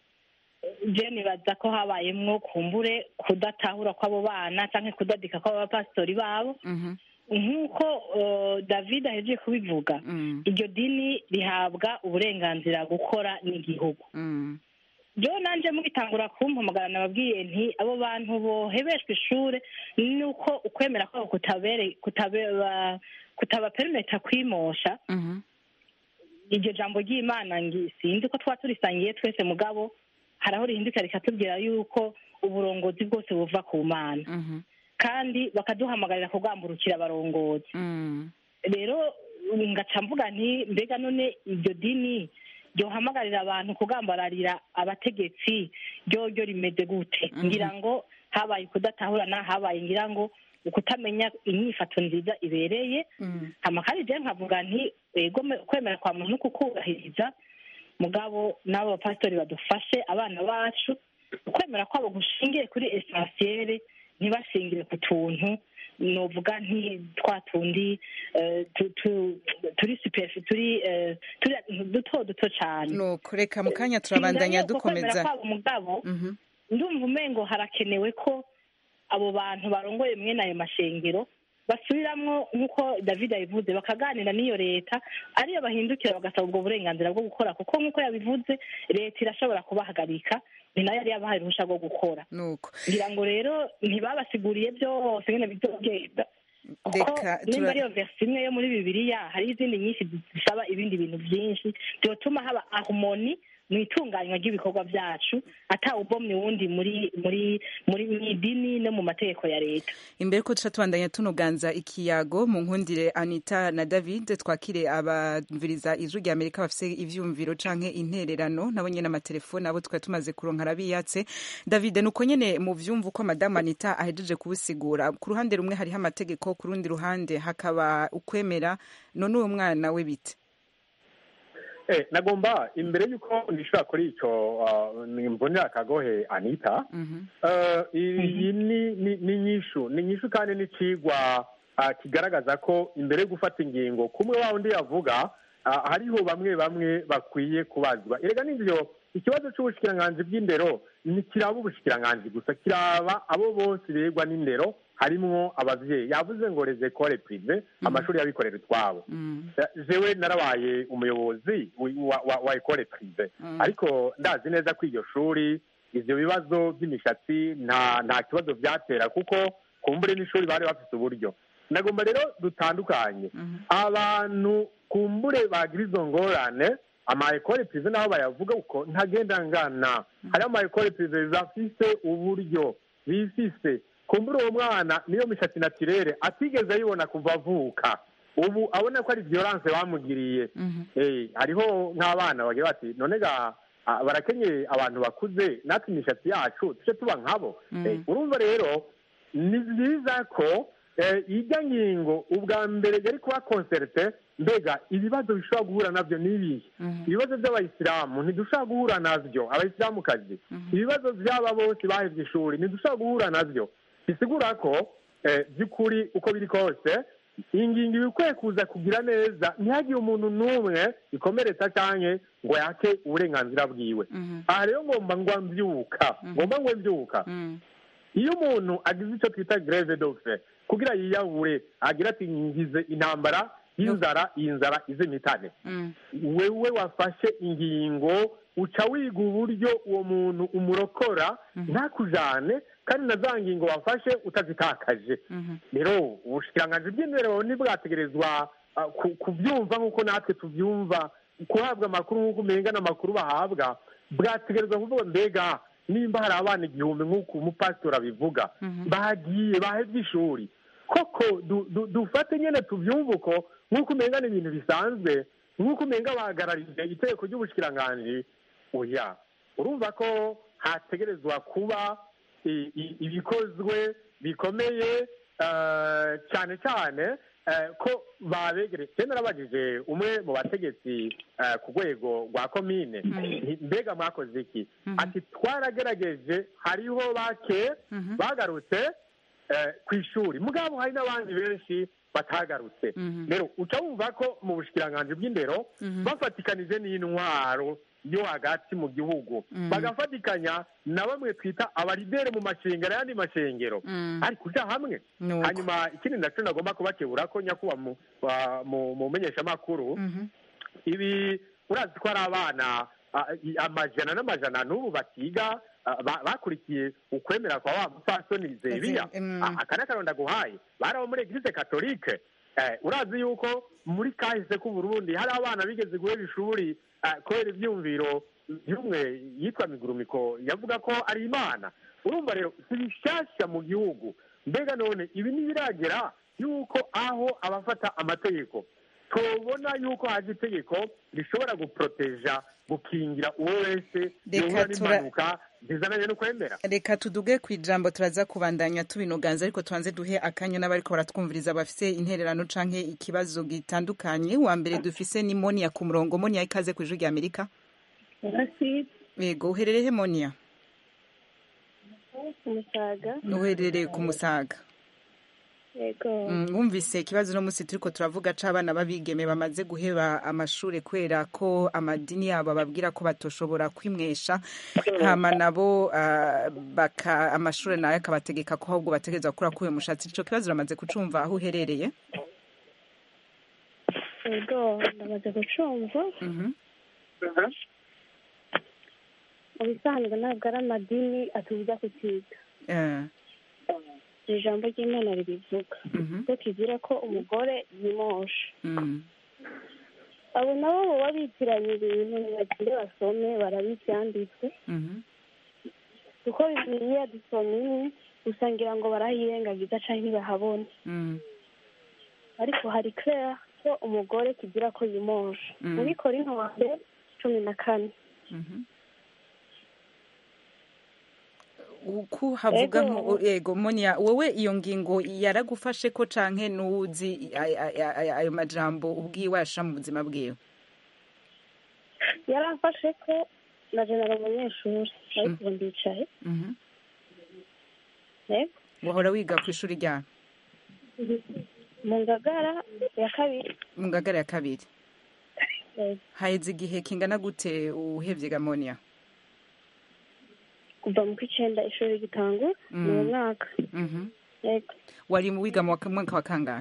G: je nibaza ko habayemwo kumbure kudatahura kw'abo bana canke kudadika kw'abo bapasitori babo nk'uko eh, david ahejeje kubivuga iryo dini rihabwa uburenganzira gukora n'igihugu byo nanje mugitangura kumpamagara nababwiye nti abo bantu bohebeshwa ishure nuko ukwemera kwabo kutabere kutabeba kutabaperimeta kwimosha iryo jambo ry'imana ngi sinzi ko twaba turisangiye twese mugabo hari aho rihinduka rikatubwira yuko uburongozi bwose buva ku mana kandi bakaduhamagarira kugamburukira abarongozi rero ngaca mvuga nti mbega none iryo dini ryohamagarira abantu kugambararira abategetsi ryo ryo rimeze gute ngira ngo habaye kudatahurana habaye ngira ngo ukutamenya inyifato nziza ibereye hama kandi je nkavuga nti ego me- kwemera kwa muntu kukubahiriza mugabo n'abo bapasitori badufashe abana bacu ukwemera kwabo gushingiye kuri esansiyere ntibashingire ku tuntu novuga nti twa tundi eh, tu- tu- turi superfi turi eh, turi duto duto cane
A: nuko reka mu kanya turabandanya
G: Singaye uko kwemera
A: dukomeza
G: kwabo mugabo ndumva umengo harakenewe ko abo bantu barongoye mwene ayo mashengero basubiramwo nk'uko david yabivuze bakaganira n'iyo leta ariyo bahindukira bagasaba ubwo burenganzira bwo gukora kuko nk'uko yabivuze leta irashobora kubahagarika ni nayo yari yabahaye uruhusha rwo gukora
A: nuko
G: ngira ngo rero ntibabasiguriye byose nyine bizogenda kuko
A: Reka
G: nimba
A: tura-
G: ariyo versi imwe yo muri bibiliya hari izindi nyinshi zisaba ibindi bintu byinshi byotuma haba harmoni mu itunganywa ry'ibikorwa byacu atawubomye wundi muri muri muri mu idini no mu mategeko ya leta
A: imbere ko tuca tubandanya tunuganza ikiyago mu nkundire anita na david twakire abumviriza ijwi rya amerika bafise ivyumviro canke intererano nabo nyene amatelefone abo twari tumaze kuronka arabiyatse david nuko nyene mu vyumva uko madamu anita ahejeje kubisigura ku ruhande rumwe hariho amategeko ku rundi ruhande hakaba ukwemera none uwo mwana we bite
H: Eh, nagomba imbere y'uko nishura kuri ico uh, mbonera akagohe anita Eh, iyi ni ni- ni inyishu ni inyishu kandi n'icigwa ah, kigaragaza ko imbere yo gufata ingingo kumwe wa undi yavuga ah, hariho bamwe bamwe bakwiye kubazwa erega n'ivyo ikibazo c'ubushikiranganji bw'indero ntikiraba ubushikiranganji gusa kiraba abo bose begwa n'indero harimwo abavyeyi yavuze ngo les écoles privé amashuri y'abikorera utwabo jewe narabaye umuyobozi wi- wa, wa, wa école privé ariko ndazi neza ko iryo shuri ivyo bibazo by'imishatsi nta nta kibazo vyatera kuko kumbure n'ishuri bari bafite uburyo nagomba rero dutandukanye abantu kumbure bagira izo ngorane ama ekole prive naho bayavuga uko ntagenda ngana hariho ama ekole prive bafise uburyo bifise kumbure uwo mwana niyo mishatsi natirere atigeze ayibona kuva avuka ubu abona ko ari violence bamugiriye Eh, hariho nk'abana bagira bati none ga ah, barakenye abantu bakuze natwe imishatsi yacu tuje tuba nkabo Eh, urumva rero ni byiza ko eh, ijya ngingo ubwa mbere yari kuba konserte mbega ibibazo bishobora guhura nabyo ni ibihe ibibazo by'abayisilamu ntidushobora guhura nabyo abayisilamukazi ibibazo by'aba bose bahevye ishuri ntidushobora guhura nabyo bisigura ko eh, by'ukuri uko biri kose ingingo iba ikwiye kuza kugira neza ntihagire umuntu n'umwe ikomeretsa canke ngo yake uburenganzira bwiwe aha rero ngomba ngwa mbyuka ngomba ngwe mbyuka iyo umuntu agize icyo twita greve dofe kugira yiyahure agira ati ngize intambara y'inzara iyi nzara izimitane wewe wafashe ingingo uca wiga uburyo uwo muntu umurokora ntakujane kandi na za ngingo wafashe utazitakaje rero ubushikiranganji bw'indero ntibwategerezwa ah, ku- kubyumva nk'uko natwe tubyumva guhabwa amakuru nk'uko umenga n'amakuru bahabwa bwategerezwa kuvuga mbega nimba hari abana igihumbi nk'uko umupasitori abivuga bagiye bahevye ishuri koko du- du- dufate nyene tuvyumve uko nk'uko umenga ni ibintu bisanzwe nk'uko umenga bahagararije itegeko ry'ubushikiranganji oya urumva ko hategerezwa kuba i- i- ibikozwe bikomeye eh, cyane cyane eh, ko babegereye cyane narabajije umwe mu bategetsi eh, ku rwego rwa komine nti, mbega mwakoze iki ati twaragerageje hariho bake bagarutse eh, ku ishuri mugabo hari n'abandi benshi batagarutse rero uca wumva ko mu bushikiranganji bw'indero bafatikanije n'intwaro yo hagati mu gihugu bagafatikanya na bamwe twita abaridere mu mashengero ayandi mashengero ari kuja hamwe
A: Nuko.
H: hanyuma ikindi naco nagomba kubakebura ko nyakuba mu wa- mu- mu menyeshamakuru ibi urazi ko ari abana ah, i- amajana n'amajana n'ubu batiga ah, ba- bakurikiye ukwemera kwa wa mupfasoni zebiya
A: Mm.
H: Ah, aka ni akaronda guhaye bari abo muri eglise katolike Eh, urazi yuko muri kahise k'uburundi hari abana bigeze guhera ishuri ah, kubera ivyumviro by'umwe yitwa migurumiko yavuga ko ari imana urumva rero si bishasha mu gihugu mbega none ibi ntibiragera yuko aho abafata amategeko tubona yuko haje itegeko rishobora guproteja gukingira uwo wese
A: Reka
H: yohura
A: tura-
H: n'impanuka zizananye no kwemera
A: reka tuduge ku ijambo turaza kubandanya tubinoganza ariko tubanze duhe akanya n'abariko baratwumviriza bafise intererano canke ikibazo gitandukanye wa mbere dufise ni monia ku murongo monia ikaze ku ijwi rya amerika yego uherereye he monia
K: umusaga
A: uherereye ku musaga
K: yego
A: Mm, wumvise ikibazo uno munsi turiko turavuga c'abana b'abigeme bamaze guheba amashure kubera ko amadini yabo babwira ko batoshobora kwimwesha hama nabo ah, baka amashure nayo akabategeka ko ahubwo bategerezwa gukura kuyo mushatsi ico kibazo uramaze kucumva aho uherereye
K: yego ndamaze gucumva mu bisanzwe ntabwo ari amadini atubuza kukiga
A: Eh,
K: iri jambo ry'imana ribivuga ko kigira ko umugore yimosha
A: mm,
K: abo nabo baba bitiranya ibintu ntibagire basome barabibyanditswe
A: mhm.
K: kuko bibiliya dusoma imwe usangira ngo barahirengagiza canke ntibahabona
A: Mm,
K: ariko hari claire ko umugore kigira ko yimosha
A: Mm.
K: muri korinto wa mbere cumi na kane
A: mhm. uku havuga
K: Ego.
A: nko yego monia wowe iyo ngingo yaragufashe ko canke nuzi ay- ay- ay- ayo majambo ubwiwe yasha mu buzima bwiwe
K: yaramfashe ko na jenera umunyeshuri ariko ubu ndicaye
A: Mhm.
K: yego
A: wahora wiga ku ishuri rya
K: mu ngagara ya kabiri
A: mu ngagara ya kabiri
K: yego.
A: haheze igihe kingana gute uhevye gamonia
R: kuva mu kw'icenda ishuri rigitangura ni uwo
A: Mm.
R: mwaka
A: Mhm.
R: yego
A: wari mu wiga mu wa- mwaka wa kangahe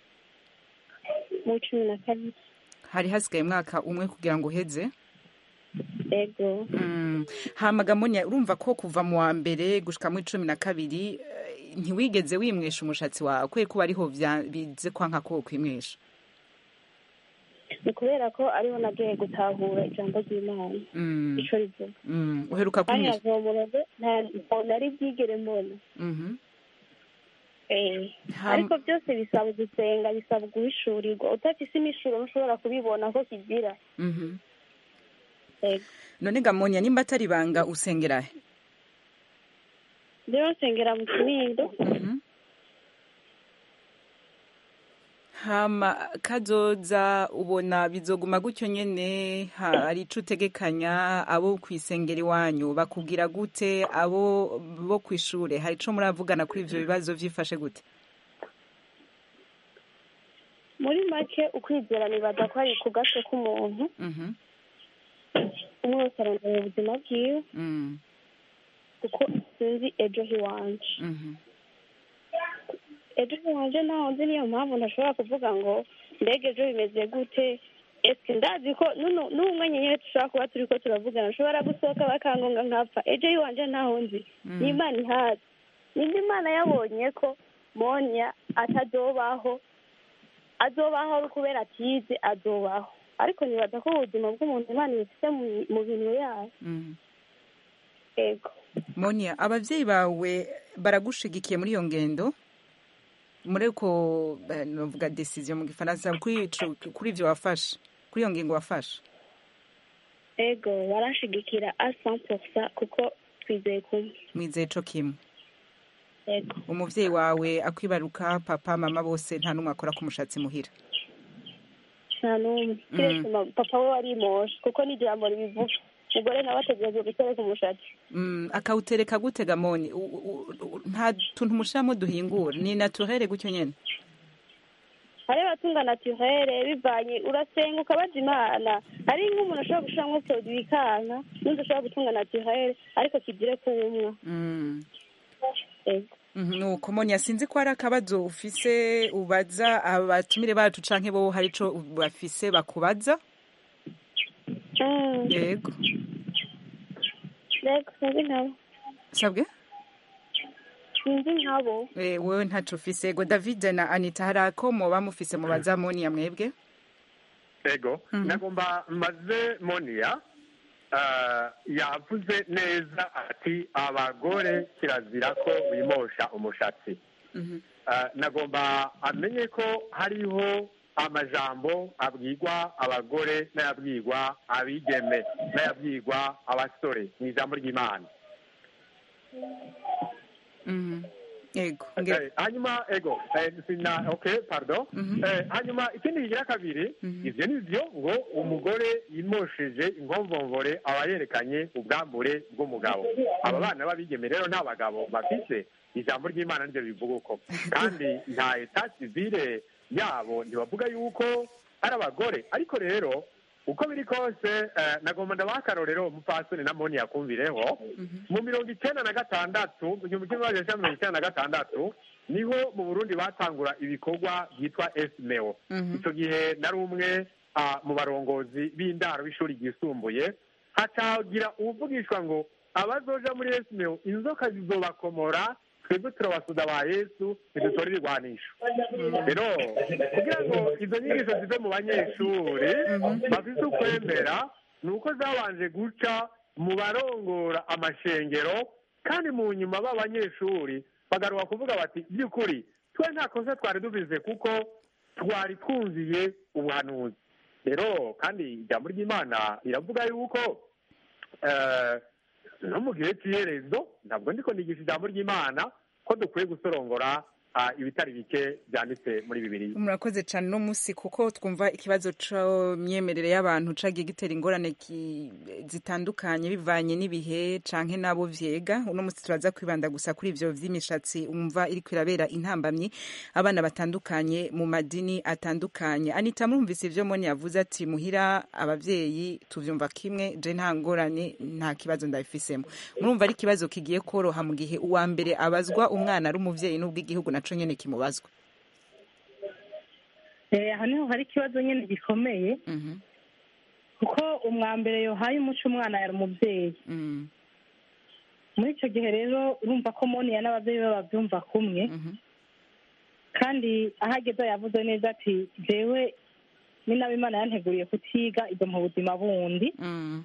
R: mu cumi na kabiri
A: hari hasigaye umwaka umwe kugira ngo uheze
R: yego
A: Mm. hama gamonya urumva ko kuva mu wa mbere gushika mu cumi na kabiri eh, ntiwigeze wimwesha umushatsi wawe kubera ko ariho vya- bize kwanka ko kwimwesha
R: ni kubera ko ariho nagiye gutahura ijambo ry'imana
A: Mm.
R: ico rivuga
A: Mm. uheruka
R: kandi
A: kwimwesha
R: navomoroze nta nari bwigere mbona
A: Mhm.
R: Eh,
A: Ham-
R: ariko byose bisaba gusenga bisaba guhishurirwa udafise imishuro ntushobora kubibona ko kigira
A: Mhm.
R: yego
A: none gamonya nimba atari ibanga usengera he
R: rero nsengera mu kinindo
A: hama kazoza ubona bizoguma gutyo nyene hari ico utegekanya abo kwisengera iwanyu bakubwira gute abo bo kwishure hari ico muravugana kuri ivyo bibazo vyifashe gute
R: muri make ukwizera nibaza ko ari ku gatwe k'umuntu
A: Mhm.
R: umwe wese arondera ubuzima bwiwe
A: Mm.
R: kuko sinzi ejo hiwanje
A: Mhm.
R: ejo hiwanje ntaho nzi niyo mpamvu ntashobora kuvuga ngo mbega ejo bimeze gute ese ndazi ko nuno- n'umwe nyine dushobora kuba turi ko turavugana nshobora gusohoka bakangonga nkapfa ejo hiwanje ntaho nzi
A: Mm.
R: ni imana ihazi nimba imana yabonye ko monya atazobaho azobaho ari ukubera atize azobaho ariko nibaza ko ubuzima bw'umuntu imana ibufite mu- mu bintu yayo
A: Mm.
R: yego
A: monia abavyeyi bawe baragushigikiye muri iyo ngendo muri uko eh, novuga decision mu gifaransa kuri ico- kuri ivyo wafashe kuri iyo ngingo wafashe
R: ego barashigikira a sanposa kuko twizeye kumwe
A: mwizeye co kimwe
R: ego
A: umuvyeyi wawe akwibaruka papa mama bose nta n'umwe akora ku mushatsi muhira
R: nta n'umwe kiretse ma- papa we warimoshe kuko n'ijambo ribivuga umugore nawe ategereje gutereka umushatsi
A: Mm, akawutereka gute gamoni U- u- u- nta tuntu mushiramo duhingura ni naturere gutyo nyene
R: hari abatunga naturere bivanye urasenga ukabaza imana hari nk'umuntu ashobora gushiramwo produit bikanka n'undi ashobora gutunga naturere ariko kigire kuwumwa
A: Mm.
R: ego
A: Mhm, nuko monia sinzi ko hari akabazo ufise ubaza abatumire bacu canke bo hari ico bafise bakubaza
R: Mm,
A: yego
R: ego sinzi nkabo
A: sabwe
R: sinzi nkabo
A: Eh, wewe ntaco ufise ego david na anita hari ako moba mufise mubaza monia mwebwe
H: ego nagomba maze monia ah, yavuze neza ati abagore kirazira ko bimosha umushatsi Ah, nagomba amenye ko hariho amajambo abwirwa abagore n'ayabwirwa abigeme n'ayabwirwa abasore mu ijambo ry'imana
A: Mhm. yego
H: Eh, hanyuma ego eh, sina okay pardon eh, hanyuma ikindi kigira kabiri ivyo nivyo ngo umugore yimosheje inkomvomvore aba yerekanye ubwambure bw'umugabo aba bana b'abigeme rero nta bagabo bafise ijambo ry'imana niryo bivuga uko kandi nta eta civile yabo ntibavuga yuko ari abagore ariko rero uko biri kose eh, nagomba ndabaha akarorero umupfasoni na moni yakumvireho mu mirongo icenda na gatandatu mu gihumbi kimwe magana cyenda mirongo icenda na gatandatu niho mu burundi batangura ibikorwa byitwa esimeo icyo gihe nari umwe ah, mu barongozi b'indaro b'ishuri ryisumbuye hacagira uvugishwa ngo abazoja muri esimeo inzoka zizobakomora twebwe turabasuda ba yesu ntidutore ibigwanisho rero kugira ngo izo nyigisho zive mu banyeshuri bafite ukwemera ni uko zabanje guca mu barongora amashengero kandi mu nyuma b'abanyeshuri bagaruka kuvuga bati by'ukuri twe nta kosa twari dubize kuko twari twumviye ubuhanuzi rero kandi ijambo ry'imana riravuga yuko eh, no mu gihe cy'iherezo ntabwo ndiko nigisha ijambo ry'imana ko dukwiye gusorongora ah, ibitari bike byanditse muri bibiliya
A: murakoze cyane uno munsi kuko twumva ikibazo c'imyemerere y'abantu cagiye gitera ingorane ki- zitandukanye bivanye n'ibihe canke n'abo vyega uno munsi turaza kwibanda gusa kuri ivyo vy'imishatsi umva iriko irabera intambamyi abana batandukanye mu madini atandukanye anita murumvise ivyo moni yavuze ati muhira abavyeyi tuvyumva kimwe je nta ngorane nta kibazo ndabifisemo murumva ari ikibazo kigiye koroha mu gihe uwa mbere abazwa umwana ari umuvyeyi n'ubwo igihugu naco nyene kimubazwa
G: Eh, aho niho hari ikibazo nyine gikomeye kuko umwambere yohaye umuco umwana yari umubyeyi muri icyo gihe rero urumva ko moniya n'ababyeyi be babyumva kumwe kandi aho ageze yavuze neza ati jewe ni nawe imana yanteguriye kutiga ibyo mu buzima bundi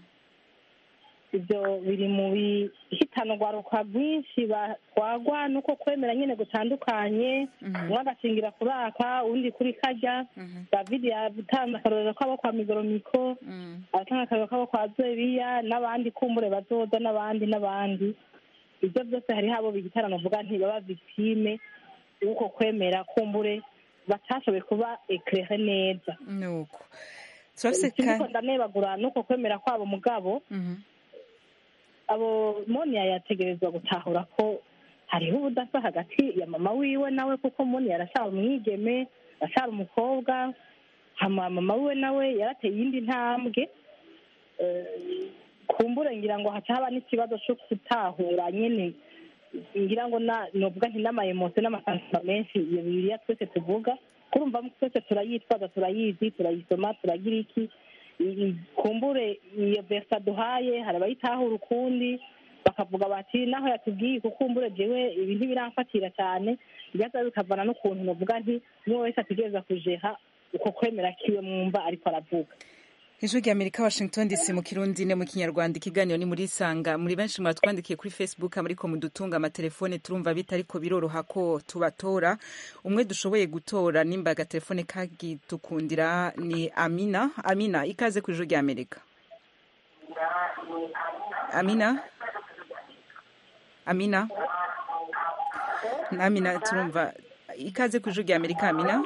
G: ibyo biri mu bihitana urwaruka rwinshi batwagwa nuko kwemera nyine gutandukanye umwe agashingira kuri aka uwundi kuri kajya david yatanze akarorero kabo kwa migoromiko aratanga akarorero kabo kwa zeriya n'abandi kumbure bazoza n'abandi n'abandi ibyo byose hariho abo bigitaramo uvuga ntibaba victime y'uko kwemera kumbure batashoboye kuba ekere neza
A: nuko turafise
G: ikindi ndanebagura nuko kwemera kwabo mugabo abo moniya yategerezwa gutahura ko hariho ubudasa hagati ya mama wiwe nawe kuko moniya arashara umwigeme arashara umukobwa hama mama wiwe nawe yarateye iyindi ntambwe Eh, kumbure ngira ngo haca haba n'ikibazo cyo gutahura nyine ngira ngo na novuga nti n'amayemosiyo n'amasantima menshi iyo bibiliya twese tuvuga kurumva twese turayitwaza turayizi turayisoma turagira iki i- kumbure iyo versa duhaye hari abayitahura ukundi bakavuga bati naho yatubwiye kukumbure jewe ibi ntibiramfatira cyane bigaza bikavana n'ukuntu novuga nti umwe wese ategereza kujeha uko kwemera kiwe mwumva ariko aravuga
A: ijwi rya amerika washington dc mu kirundi ne mu kinyarwanda ikiganiro ni muri isanga muri benshi mwatwandikiye kuri facebook ariko mudutunga amatelefone turumva bita ariko biroroha ko tubatora umwe dushoboye gutora nimba agatelefone kagitukundira ni amina amina ikaze ku ijwi rya amerika amina amina amina turumva ikaze ku ijwi rya amerika amina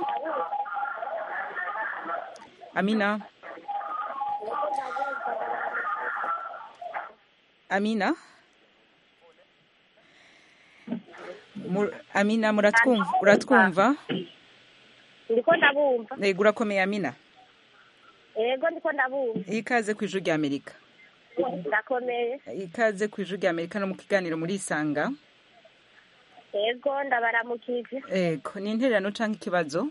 A: amina amina Mur- amina muratwumva uratwumva
R: ndiko ndabumva
A: yego urakomeye amina
R: yego ndiko ndabumva
A: ikaze ku ijwi rya amerika
R: ndakomeye
A: ikaze ku ijwi rya amerika no mu kiganiro muri isanga
R: yego ndabaramukije
A: yego ni intererano cyangwa ikibazo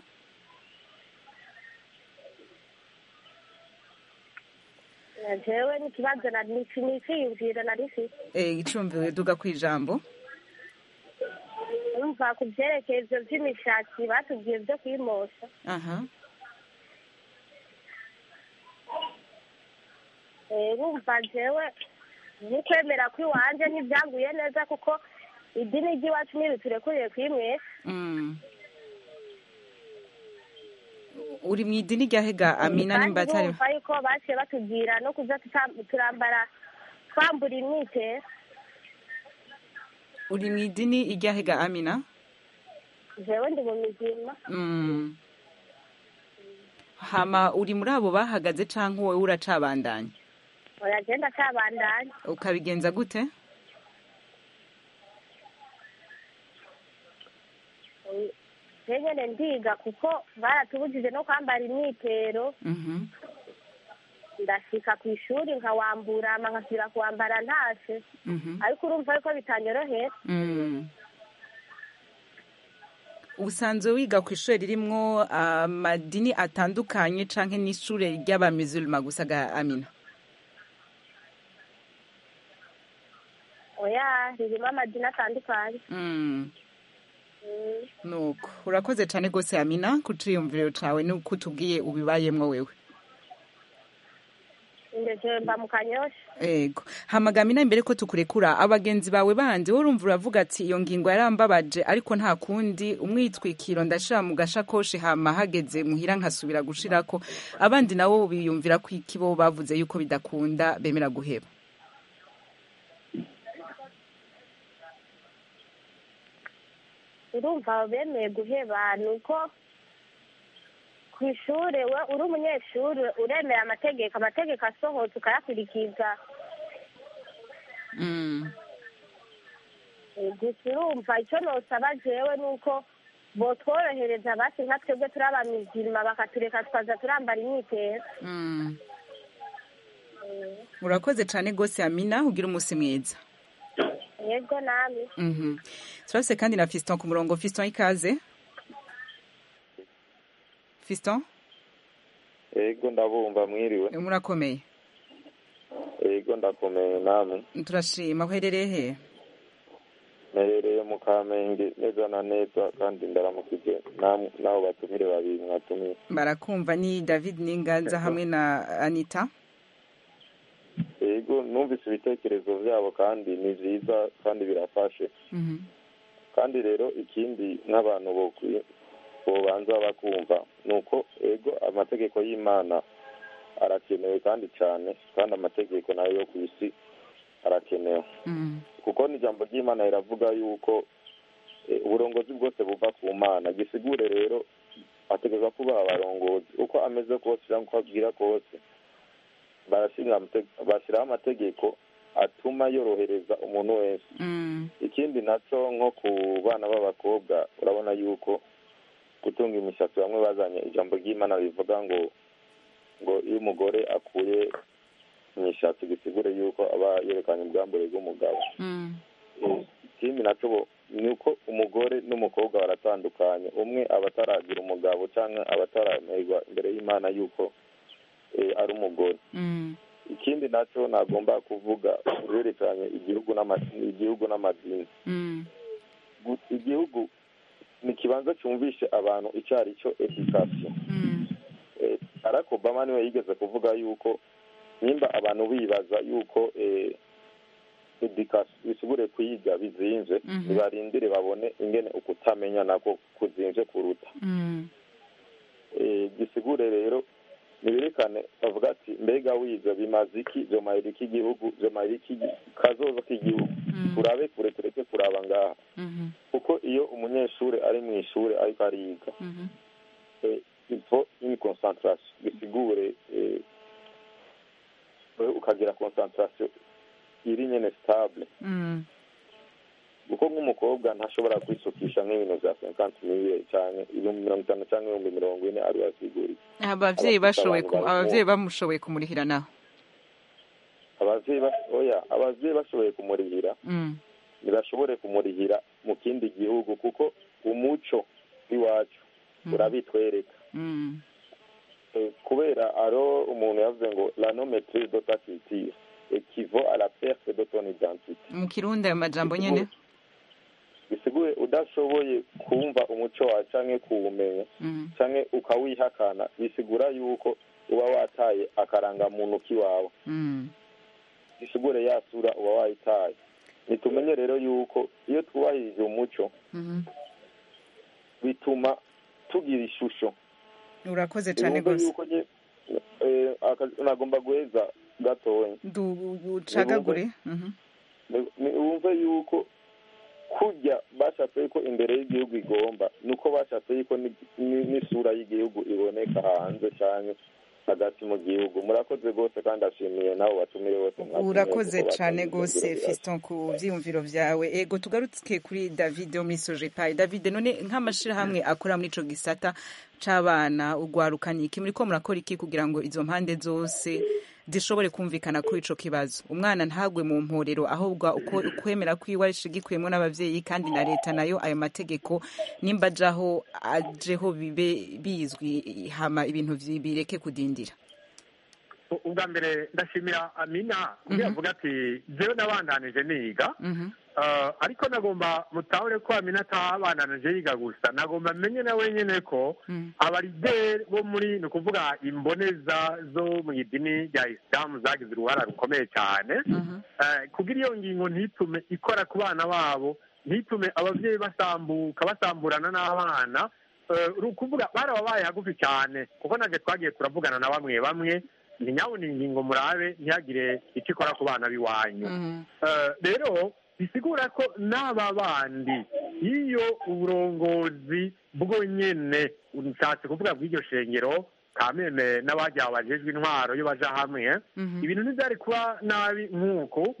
R: jewe n'ikibazo niciyumvira nari mfite
A: Eh, icumbiwe duga ku ijambo
R: urumva ku byerekeye ibyo by'imishatsi batubwiye byo kuyimosha
A: aha
R: Eh, urumva jewe nikwemera kw'iwanje ntibyanguye neza kuko idini ry'iwacu ntibiturekuriye kuyimwesha
A: Mm. uri mu idini rya hega amina
R: kandi
A: nimba atari
R: bumva yuko baciye batubwira no kuza tuta- turambara twambura imyitero
A: uri mu idini irya hega amina
R: jewe ndi mu mizima
A: Mm. hama uri muri abo bahagaze canke wowe uracabandanya
R: uragenda acabandanya
A: ukabigenza gute
R: je nyene ndiga kuko baratubujije no kwambara imyitero
A: Mhm.
R: ndashika ku ishuri nkawambura hama nkasubira kuwambara ntashe
A: Mhm.
R: ariko urumva yuko bitanyorohera
A: Mm. usanzwe wiga ku ishuri ririmwo amadini atandukanye canke n'ishure ry'abamizulma gusa ga amina
R: oya ririmo amadini atandukanye
A: Mm.
R: Mm.
A: nuko urakoze cane gose amina ku ciyumviro cawe nuko utubwiye ubibayemwo wewe
R: ndeje mba mu kanyosha
A: ego hamagamina imbere ko tukurekura abagenzi bawe bandi wowe urumva uravuga ati iyo ngingo yarambabaje ariko nta kundi umwitwikiro ndashira mu gashakoshi hama hageze muhira nkasubira gushirako abandi nabo biyumvira ko iki bo bavuze yuko bidakunda bemera guheba
R: urumva bemeye guheba ni uko ku ishuri we uri umunyeshuri uremera amategeko amategeko asohotse ukayakurikiza
A: Mm.
R: Eh, gusa urumva icyo nosaba jewe ni uko botworohereza basi nka twebwe turi abamizima bakatureka tukaza turambara imyitero
A: Mm. urakoze cyane rwose amina ugira umunsi mwiza
R: yego namwe
A: Mhm. turase kandi na fiston ku murongo fiston ikaze fiston
S: ego ndabumva mwiriwe
A: murakomeye
S: ego ndakomeye namwe
A: turashima uherereye he
S: mperereye mu kamenge neza na neza kandi ndaramukije namwe n'abo batumire babiri mwatumiye
A: barakumva ni david n'inganza hamwe na anita
S: ego numvise ibitekerezo byabo kandi ni byiza kandi birafashe
A: Mhm.
S: kandi rero ikindi nk'abantu bokwi- bobanza bakumva ni uko ego amategeko y'imana arakenewe kandi cyane kandi amategeko nayo yo ku isi arakenewe
A: Mm.
S: kuko n'ijambo ry'imana riravuga yuko eh, uburongozi bwose buva ku mana gisigure rero ategeka kubaha abarongozi uko ameze kose cyangwa uko abwira kose barashinga amate- bashyiraho amategeko atuma yorohereza umuntu wese
A: Mm.
S: ikindi nacyo nko ku bana b'abakobwa urabona yuko gutunga imishatsi bamwe bazanye ijambo ry'imana rivuga ngo ngo iyo umugore akuye imishatsi gisigure yuko aba yerekanye ubwambure bw'umugabo
A: Mm.
S: Eh, ikindi nacyo bo- ni uko umugore n'umukobwa baratandukanye umwe aba ataragira umugabo cyangwa aba ataramerwa imbere y'imana yuko eh, ari umugore
A: Mm.
S: ikindi nacyo nagomba kuvuga byerekeranye igihugu n'ama- igihugu n'amadini
A: Mm.
S: Gu- igihugu ni ikibanza cyumvishe abantu icyo ari cyo edikasiyo Eh, barack obama niwe yigeze kuvuga yuko nimba abantu bibaza yuko eh, edikasiyo bisubure kwiga bizinze
A: Mhm.
S: nibarindire babone ingene ukutamenya nako kuzinze kuruta
A: Mm.
S: Eh, gisigure rero niberekane bavuga ati mbega wize bimaze iki vyomarira iki igihugu vyomarira iki gi- kazoza k'igihugu turabe kure tureke kuraba ngaha
A: Mhm.
S: kuko iyo umunyeshuri ari mu ishuri ariko ariga
A: Mhm.
S: eh, il faut une concentration bisigure eh, wewe ukagira concentration iri nyene stable
A: Mm.
S: kuko nk'umukobwa ntashobora kwisukisha nk'ibintu vya cinquante mille canke ibihumbi mirongo itanu canke ibihumbi mirongo ine ari yasiguriye
A: abavyeyi bashoboye ku-
S: abantu bari
A: abavyeyi bamushoboye kumurihira naho
S: abavyeyi bas- oya abavyeyi bashoboye kumurihira
A: Mm.
S: ntibashobore kumurihira mu kindi gihugu kuko umuco w'iwacu urabitwereka
A: Mm.
S: Eh, kubera aro umuntu yavuze ngo la non maîtrise de ta culture équivaut à la perte de ton identité
A: mu kirundi ayo majambo nyene
S: bisiguye udashoboye kumva umuco wawe canke kuwumenya
A: Mm.
S: canke ukawihakana bisigura yuko uba wataye akarangamuntu k'iwawe
A: Mm.
S: bisigure ya sura uba wayitaye nitumenye rero yuko iyo twubahirije umuco
A: Mhm.
S: bituma tugira ishusho
A: urakoze cane
S: Wumve
A: gose
S: yuko nye- eh, aka- nagomba guheza gatoya
A: Du- ucagagure Mhm.
S: Ni- ni- wumve yuko kurya bashatse yuko imbere y'igihugu igomba nuko bashatse yuko ni- ni- n'isura y'igihugu iboneka hanze cyane hagati mu gihugu murakoze rwose kandi ashimiye nabo batumire bose mwatumiye
A: urakoze
S: kuko
A: cane
S: batanze
A: gose
S: ivyiyumviro
A: fiston ku vyiyumviro vyawe ego tugaruke kuri david wo muri sojepayi david none nk'amashirahamwe akora muri ico gisata c'abana urwarukana iki muriko murakora iki kugira ngo izo mpande zose zishobore kumvikana kuri ico kibazo umwana ntagwe mu mporero ahubwo uko ukwemera kwiwe arishigikuyemwo n'abavyeyi kandi na leta nayo ayo mategeko nimba ajaho ajeho bibe bizwi hama ibintu vyi- bireke kudindira
H: ubwa mbere ndashimira amina kuko yavuga ati jewe nabandanije niga Uh, ariko nagomba mutahure ko amina atabandanije yiga gusa nagomba menye na wenyene ko abarideri bo muri ni ukuvuga imboneza zo mu idini rya isilamu zagize uruhara rukomeye cyane Eh, kugira iyo ngingo ntitume ikora ku bana babo ntitume ababyeyi basambuka basamburana n'abana Eh, uri ukuvuga barababaye hagufi cyane kuko nabyo twagiye turavugana na bamwe bamwe ntinyabona ingingo murabe ntihagire icyo ikora ku bana b'iwanyu Eh, rero bisigura ko n'aba bandi iyo uburongozi bwonyene nshatse kuvuga bw'iryo shengero kameme n'abajya bajejwe intwaro iyo baja hamwe ibintu ntibyari kuba nabi nk'uko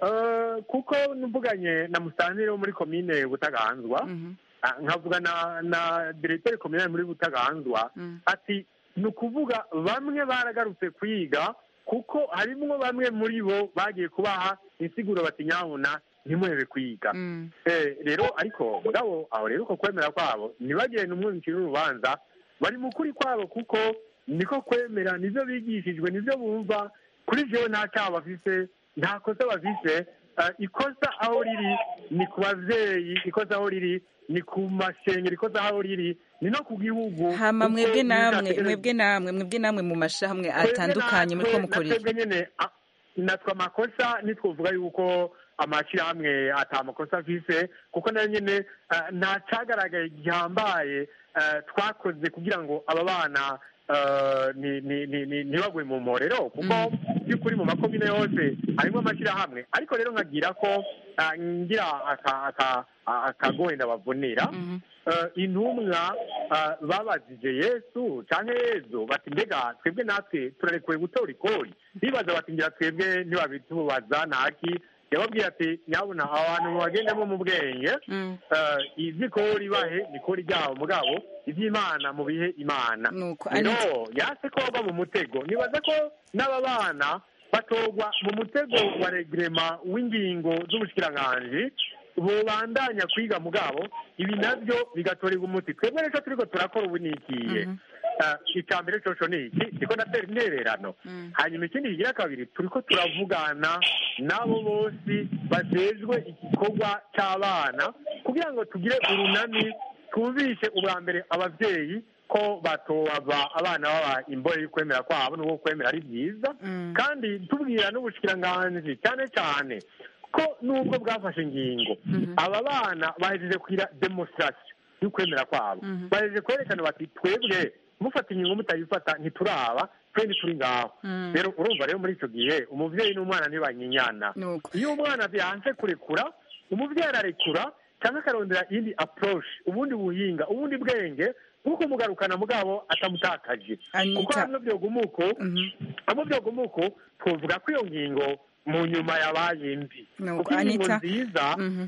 H: Eh, kuko mvuganye na musantire wo muri komine butaganzwa ah, nkavuga na na diregiteri kominali muri butaganzwa ati ni ukuvuga bamwe baragarutse kwiga kuko harimwo bamwe muri bo bagiye kubaha insiguro bati nyabuna ntimwebe kwiga Eh, rero ariko mugabo aho rero uko kwemera kwabo ntibagire n'umwumvikire urubanza bari mu kuri kwabo kuko niko kwemera nivyo bigishijwe nivyo bumva kuri jewe nta cyaha bafise nta kosa bafise Eh, ikosa aho riri ni ku bavyeyi ikosa aho riri ni ku mashengero ikosa aho riri ni no ku gihugu
A: hama
H: kuko
A: mwebwe namwe
H: bizategerezwa-
A: mwebwe namwe mwebwe namwe mu mashamwe atandukanye muri ko mukorera
H: natwebwe nyene a- natwe amakosa nitwovuga yuko amashyirahamwe ata makosa afise kuko nayo nyene eh, nta cagaragaye gihambaye eh, twakoze kugira ngo aba bana eh, ni- ni- ni- ni- ntibagwe mu mporero kuko by'ukuri mu makomine yose harimo amashyirahamwe ariko rero nkagira ko eh, ngira aka- aka- akagoye ndabavunira Eh, intumwa eh, babajije yesu canke yezu bati mbega twebwe natwe turarekuwe gutora ikori bibaza bati ngira twebwe ntibabitubaza ntaki yababwiye ati nyabuna aho hantu mubagendemo mu bwenge eh, ivy'ikori bahe nikori ryabo mugabo ivy'imana mu bihe imana rero yase ko bava mu mutego nibaza ko n'aba bana batorwa mu mutego wa regrema w'ingingo z'ubushikiranganji bubandanya kwiga mugabo ibi navyo bigatorerwa umuti twebwe rero turiko turakora ubu nikiye icya mbere coco ni iki ndiko ndatera intererano hanyuma ikindi kigira kabiri turiko turavugana n'abo bose bajejwe igikorwa c'abana kugira ngo tugire urunani twumvishe ubwa mbere abavyeyi ko batobava abana baba imbore y'ukwemera kwabo n'ubwo kwemera ari byiza kandi tubwira n'ubushikiranganji cyane cyane ko nubwo bwafashe ingingo aba bana bahejeje kugira demonstration y'ukwemera kwabo bahejeje kwerekana bati twebwe mufata ingingo mutayifata ntituraba twende turi ngaho rero urumva rero muri icyo gihe umuvyeyi n'umwana ntibanyinyana iyo umwana yanse kurekura umuvyeyi ararekura cyangwa akarondera iyindi approach ubundi buhinga ubundi bwenge nk'uko mugarukana mugabo atamutakaje kuko hamwe byogumuko hamwe byogumuko twovuga ko iyo ngingo mu nyuma yabaye mbi kuko ingingo
A: Anita,
H: nziza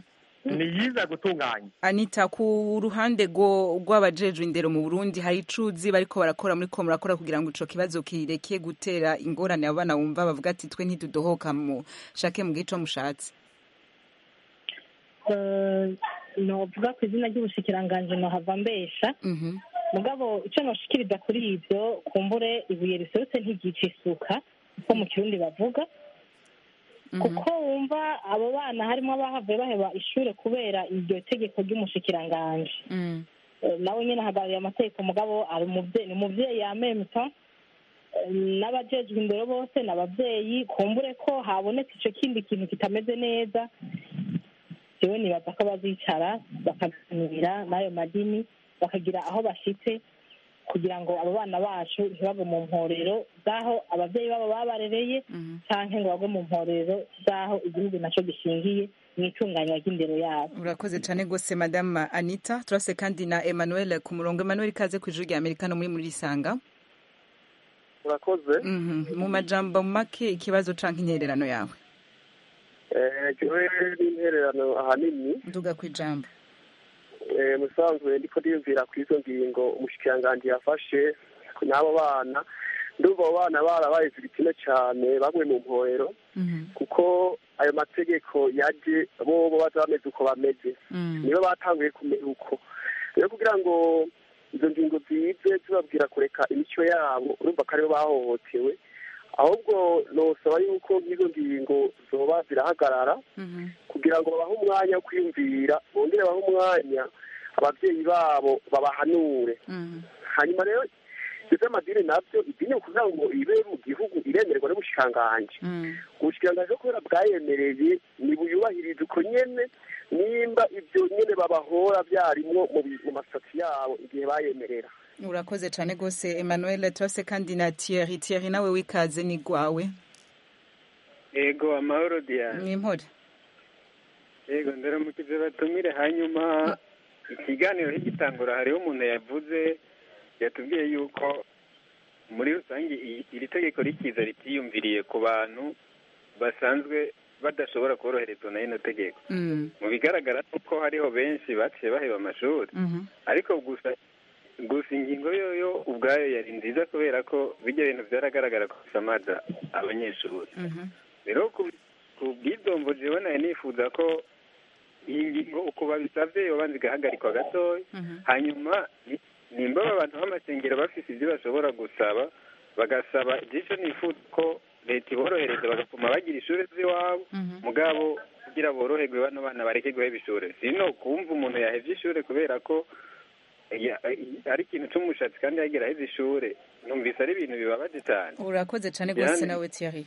H: ni yiza gutunganya
A: anita ku ruhande rwo- rw'abajejwe indero mu burundi hari icuzi bariko barakora muri ko murakora kugira ngo ico kibazo kireke gutera ingorane abana bumva bavuga ati twe ntidudohoka mushake mu gico mushatse
G: Eh, novuga ku izina ry'ubushikiranganji nohava mbesha mugabo icyo noshikiriza kuri ibyo kumbure ibuye riserutse ntigica isuka uko mu kirundi bavuga kuko wumva abo bana harimo abahavuye baheba ishure kubera iryo tegeko ry'umushikiranganji Eh, nawe nyine ahagarariye amategeko mugabo ari umuvyeyi ni umuvyeyi yamemta n'abajejwe indero bose ni abavyeyi kumbure ko habonetse ico kindi kintu kitameze neza jewe nibaza ko bazicara bakaganira n'ayo madini bakagira aho bashitse kugira ngo abo bana bacu ntibagwe mu mporero z'aho abavyeyi babo babarereye canke ngo bagwe mu mporero z'aho igihugu naco gishingiye mu itunganywa ry'indero yabo
A: urakoze cyane rwose madame anita turase kandi na emmanuel ku murongo emmanuel ikaze ku ijuru rya amerika no muri muri risanga
T: urakoze
A: Mhm. mu majambo make ikibazo canke intererano yawe
T: Eh, jewe n'intererano ahanini
A: nduga ku ijambo
T: eh, musanzwe ndiko ndiyumvira ku izo ngingo umushikiranganji yafashe n'abo bana ndumva abo bana barabaye ibitsina cyane bamwe mu mporero kuko ayo mategeko yaje bobo baza bameze uko bameze nibo batanguye kumera uko rero kugira ngo izo ngingo zize zibabwira kureka imico yabo urumva ko aribo bahohotewe ahubwo nosaba yuko nk'izo ngingo zoba zirahagarara kugira ngo babahe umwanya wo kwiyumvira bongere bahe umwanya ababyeyi babo babahanure hanyuma rero ibyo by'amadini nabyo idini kugira ngo ibe mu gihugu iremerwa n'ubushikiranganji ubushikiranganji kubera bwayemereye ntibuyubahirize uko nyene nimba ibyo nyene babahora byarimwo mu bi- mu masitati yabo igihe bayemerera
A: urakoze cyane rwose emmanuel turase kandi na thierry thierry nawe wikaze ni gwawe
U: yego amahoro diane
A: ni impore
U: yego ndaramukije batumire hanyuma ikiganiro higitangura hariho umuntu yavuze yatubwiye yuko muri rusange i- iri tegeko rikiza ritiyumviriye ku bantu basanzwe badashobora koroherezwa na rino tegeko
A: Mm.
U: mu bigaragara ni uko hariho benshi baciye baheba amashuri
A: Mhm.
U: ariko gusa gusa ingingo yoyo ubwayo yari nziza kubera ko bijya bintu byaragaragara ko bisamaza abanyeshuri
A: Mhm.
U: rero ku- ku bw'idombo jewe nayo nifuza ko iyi ngingo uko babisabye yobanza igahagarikwa gatoya hanyuma ni- nimba aba bantu b'amasengero bafise ibyo bashobora gusaba bagasaba igico nifuza ko leta iborohereza bagatuma bagira ishuri z'iwabo mugabo kugira boroherwe bano bana bareke guheba ishuri sino kumva umuntu yahevye ishuri kubera ko ya- ari ikintu c'umushatsi kandi yagira aheze ishuri numvise ari ibintu bibabaje cyane
A: urakoze cyane rwose
U: Yani-
A: nawe Thierry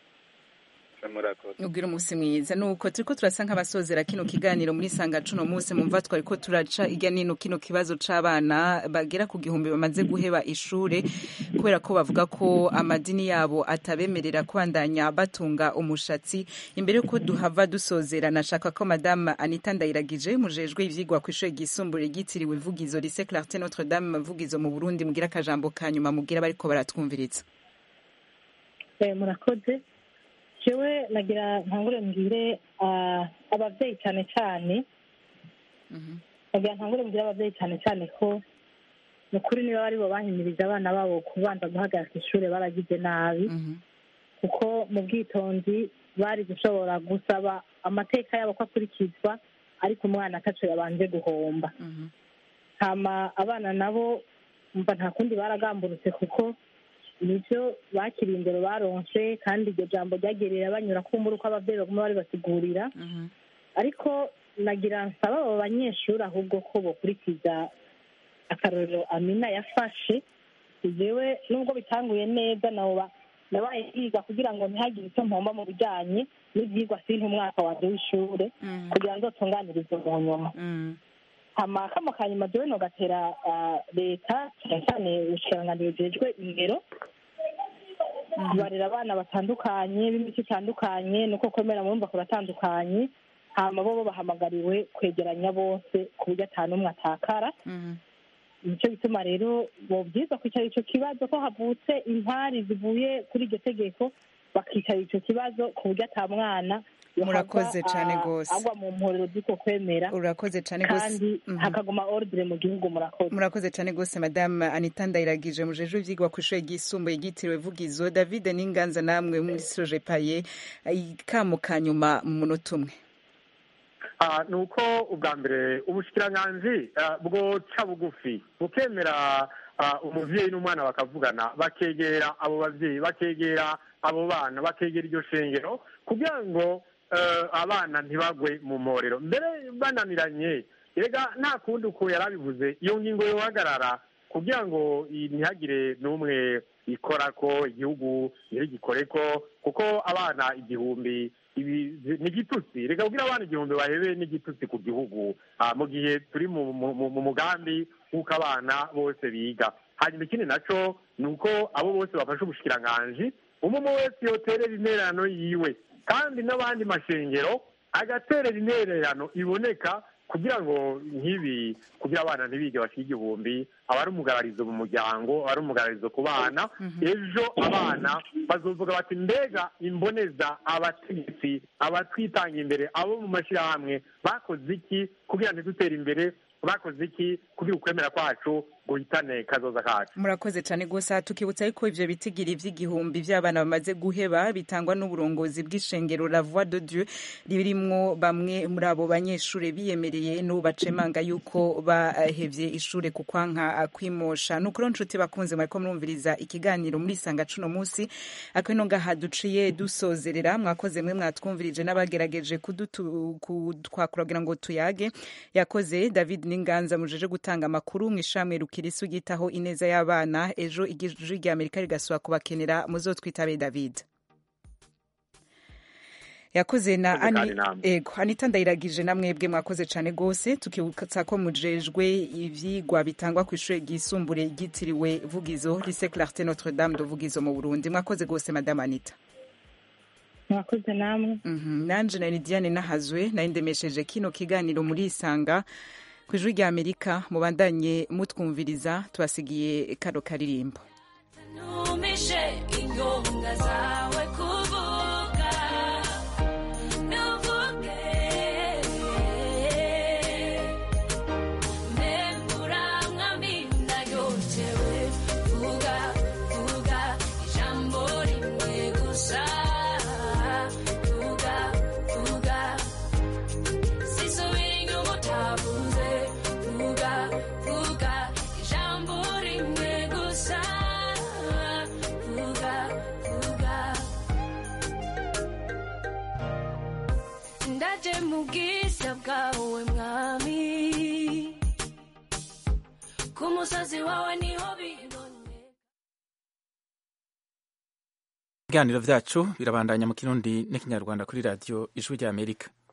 U: murakoze
A: ubwira umunsi mwiza nuko turiko turasa nk'abasozera kino kiganiro muri sanga cuno munsi mumva twariko turaca irya nino kino kibazo c'abana bagera ku gihumbi bamaze guheba ishure kubera ko bavuga ko amadini yabo atabemerera kubandanya batunga umushatsi imbere yuko duhava dusozera nashaka ko madame Anita Ndayiragije mujejwe ivyigwa ku ishure ryisumbuye ryitiriwe Vugizo Lycée Clarté Notre Dame Vugizo mu Burundi mugira akajambo kanyuma mugira bariko baratwumviriza
G: Eh, murakoze jewe nagira ntangure mbwire ah, abavyeyi cyane cyane nagira ntangure mbwire abavyeyi cyane cyane ko ni ukuri niba bari bo bahimirije abana babo kubanza guhagarika ishure baragize nabi kuko mu bwitonzi bari gushobora gusaba amateka yabo ko akurikizwa ariko umwana ataco yabanje guhomba hama abana nabo mva nta kundi baragamburutse kuko nivyo bakiriye imbere baronse kandi iryo jambo ryagerera banyura kumbura uko abavyeyi baguma bari basigurira ariko nagira nsaba abo banyeshuri ahubwo ko bokurikiza akarorero amina yafashe jewe nubwo bitanguye neza nabo ba- nabaye yiga kugira ngo ntihagire icyo mpomba mu bijanye n'ivyigwa sinta umwaka wanje w'ishure kugira ngo nzotunganirize mu nyuma hama kamo kanyuma jewe nogatera ah, leta cyane cyane ubushikiranganji bujejwe indero kubarera abana batandukanye b'imico itandukanye nuko kwemera murumva kuratandukanye hama bo bo bahamagariwe kwegeranya bose ku buryo ata n'umwe atakara nicyo bituma rero bobyiza kwicara ico kibazo ko havutse impari zivuye kuri iryo tegeko bakicara ico kibazo ku buryo ata mwana yohava,
A: Murakoze cane
G: ah,
A: gose.
G: agwa mu mporero z'uko kwemera
A: urakoze cyane gose
G: kandi
A: Mhm.
G: hakaguma ordre mu gihugu murakoze
A: murakoze cyane gose madame anita ndayiragije mujejwe ivyigwa ku ishure ryisumbuye ryitiriwe vugizo david n'inganza namwe muri soje paye ikamo ka nyuma mu munota umwe
H: Ah, ni uko ubwa mbere ubushikiranganji ah, bwoca bugufi bukemera ah, umuvyeyi n'umwana bakavugana bakegera abo bavyeyi bakegera abo bana bakegera iryo shengero kugira ngo eh, abana ntibagwe mu mporero mbere bananiranye erega nta kundi uko yari abivuze iyo ngingo yohagarara kugira ngo i- ntihagire n'umwe ikora ko igihugu ntirigikoreko kuko abana igihumbi ibi ni igitutsi reka kugira abana igihumbi bahebe n'igitutsi ku gihugu ah, mu gihe turi mu mu- mu- mu mugambi w'uko abana bose biga hanyuma ikindi naco ni uko abo bose bafashe ubushikiranganji umwe umwe wese yoterera intererano yiwe kandi n'abandi mashengero agaterera intererano iboneka kugira ngo nk'ibi kugira abana ntibige bashike igihumbi aba ari umugararizo mu muryango aba ari umugararizo ku bana ejo abana bazovuga bati mbega imboneza abategetsi abatwitanga imbere abo mu mashyirahamwe bakoze iki kugira ngo dutere imbere bakoze iki kugira ukwemera kwacu guhitane kazoza kacu
A: murakoze cyane gusa tukibutsa yuko ivyo bitigiri vy'igihumbi vy'abana bamaze guheba bitangwa n'uburongozi bw'ishengero la voix de dieu ririmwo bamwe muri abo banyeshure biyemereye n'ubu bacemanga yuko bahevye ishure ku kwanka kwimosha nuko rero nshuti bakunze mwariko murumviriza ikiganiro muri sanga cuno musi akino ngaha duciye dusozerera mwakoze mwe mwatwumvirije n'abagerageje kudutu- kutwakura kugira ngo tuyage yakoze david n'inganza mujeje gutanga amakuru mw'ishamwe rukirisu ryitaho ineza y'abana ejo ijwi rya amerika rigasubira kubakenera muzotwitabe david yakoze na
H: Murakoze kandi
A: ani
H: namwe.
A: ego anita ndayiragije namwebwe mwakoze cyane gose tukibutsa ko mujejwe ivyigwa bitangwa ku ishure ryisumbuye ryitiriwe vugizo lycée clarté notre dame de vugizo mu burundi mwakoze gose madame anita
G: mwakoze namwe
A: nanje na lidiane nahazwe nari ndemesheje kino kiganiro muri isanga ku ijwi rya amerika mubandanye mutwumviriza tubasigiye kano karirimbo
D: numishe inyonga zawe kuvuga nuvuge mbembura mwamina yotewe vuga vuga ijambo rimwe gusa vuga vuga sisubira inyuma utavuze vuga vuga ijambo rimwe gusa vuga vuga ndaje mu bwiza bwawe mwami ku musozi wawe niho bibone
V: ibiganiro vyacu birabandanya mu kirundi n'ikinyarwanda kuri radiyo ijwi rya amerika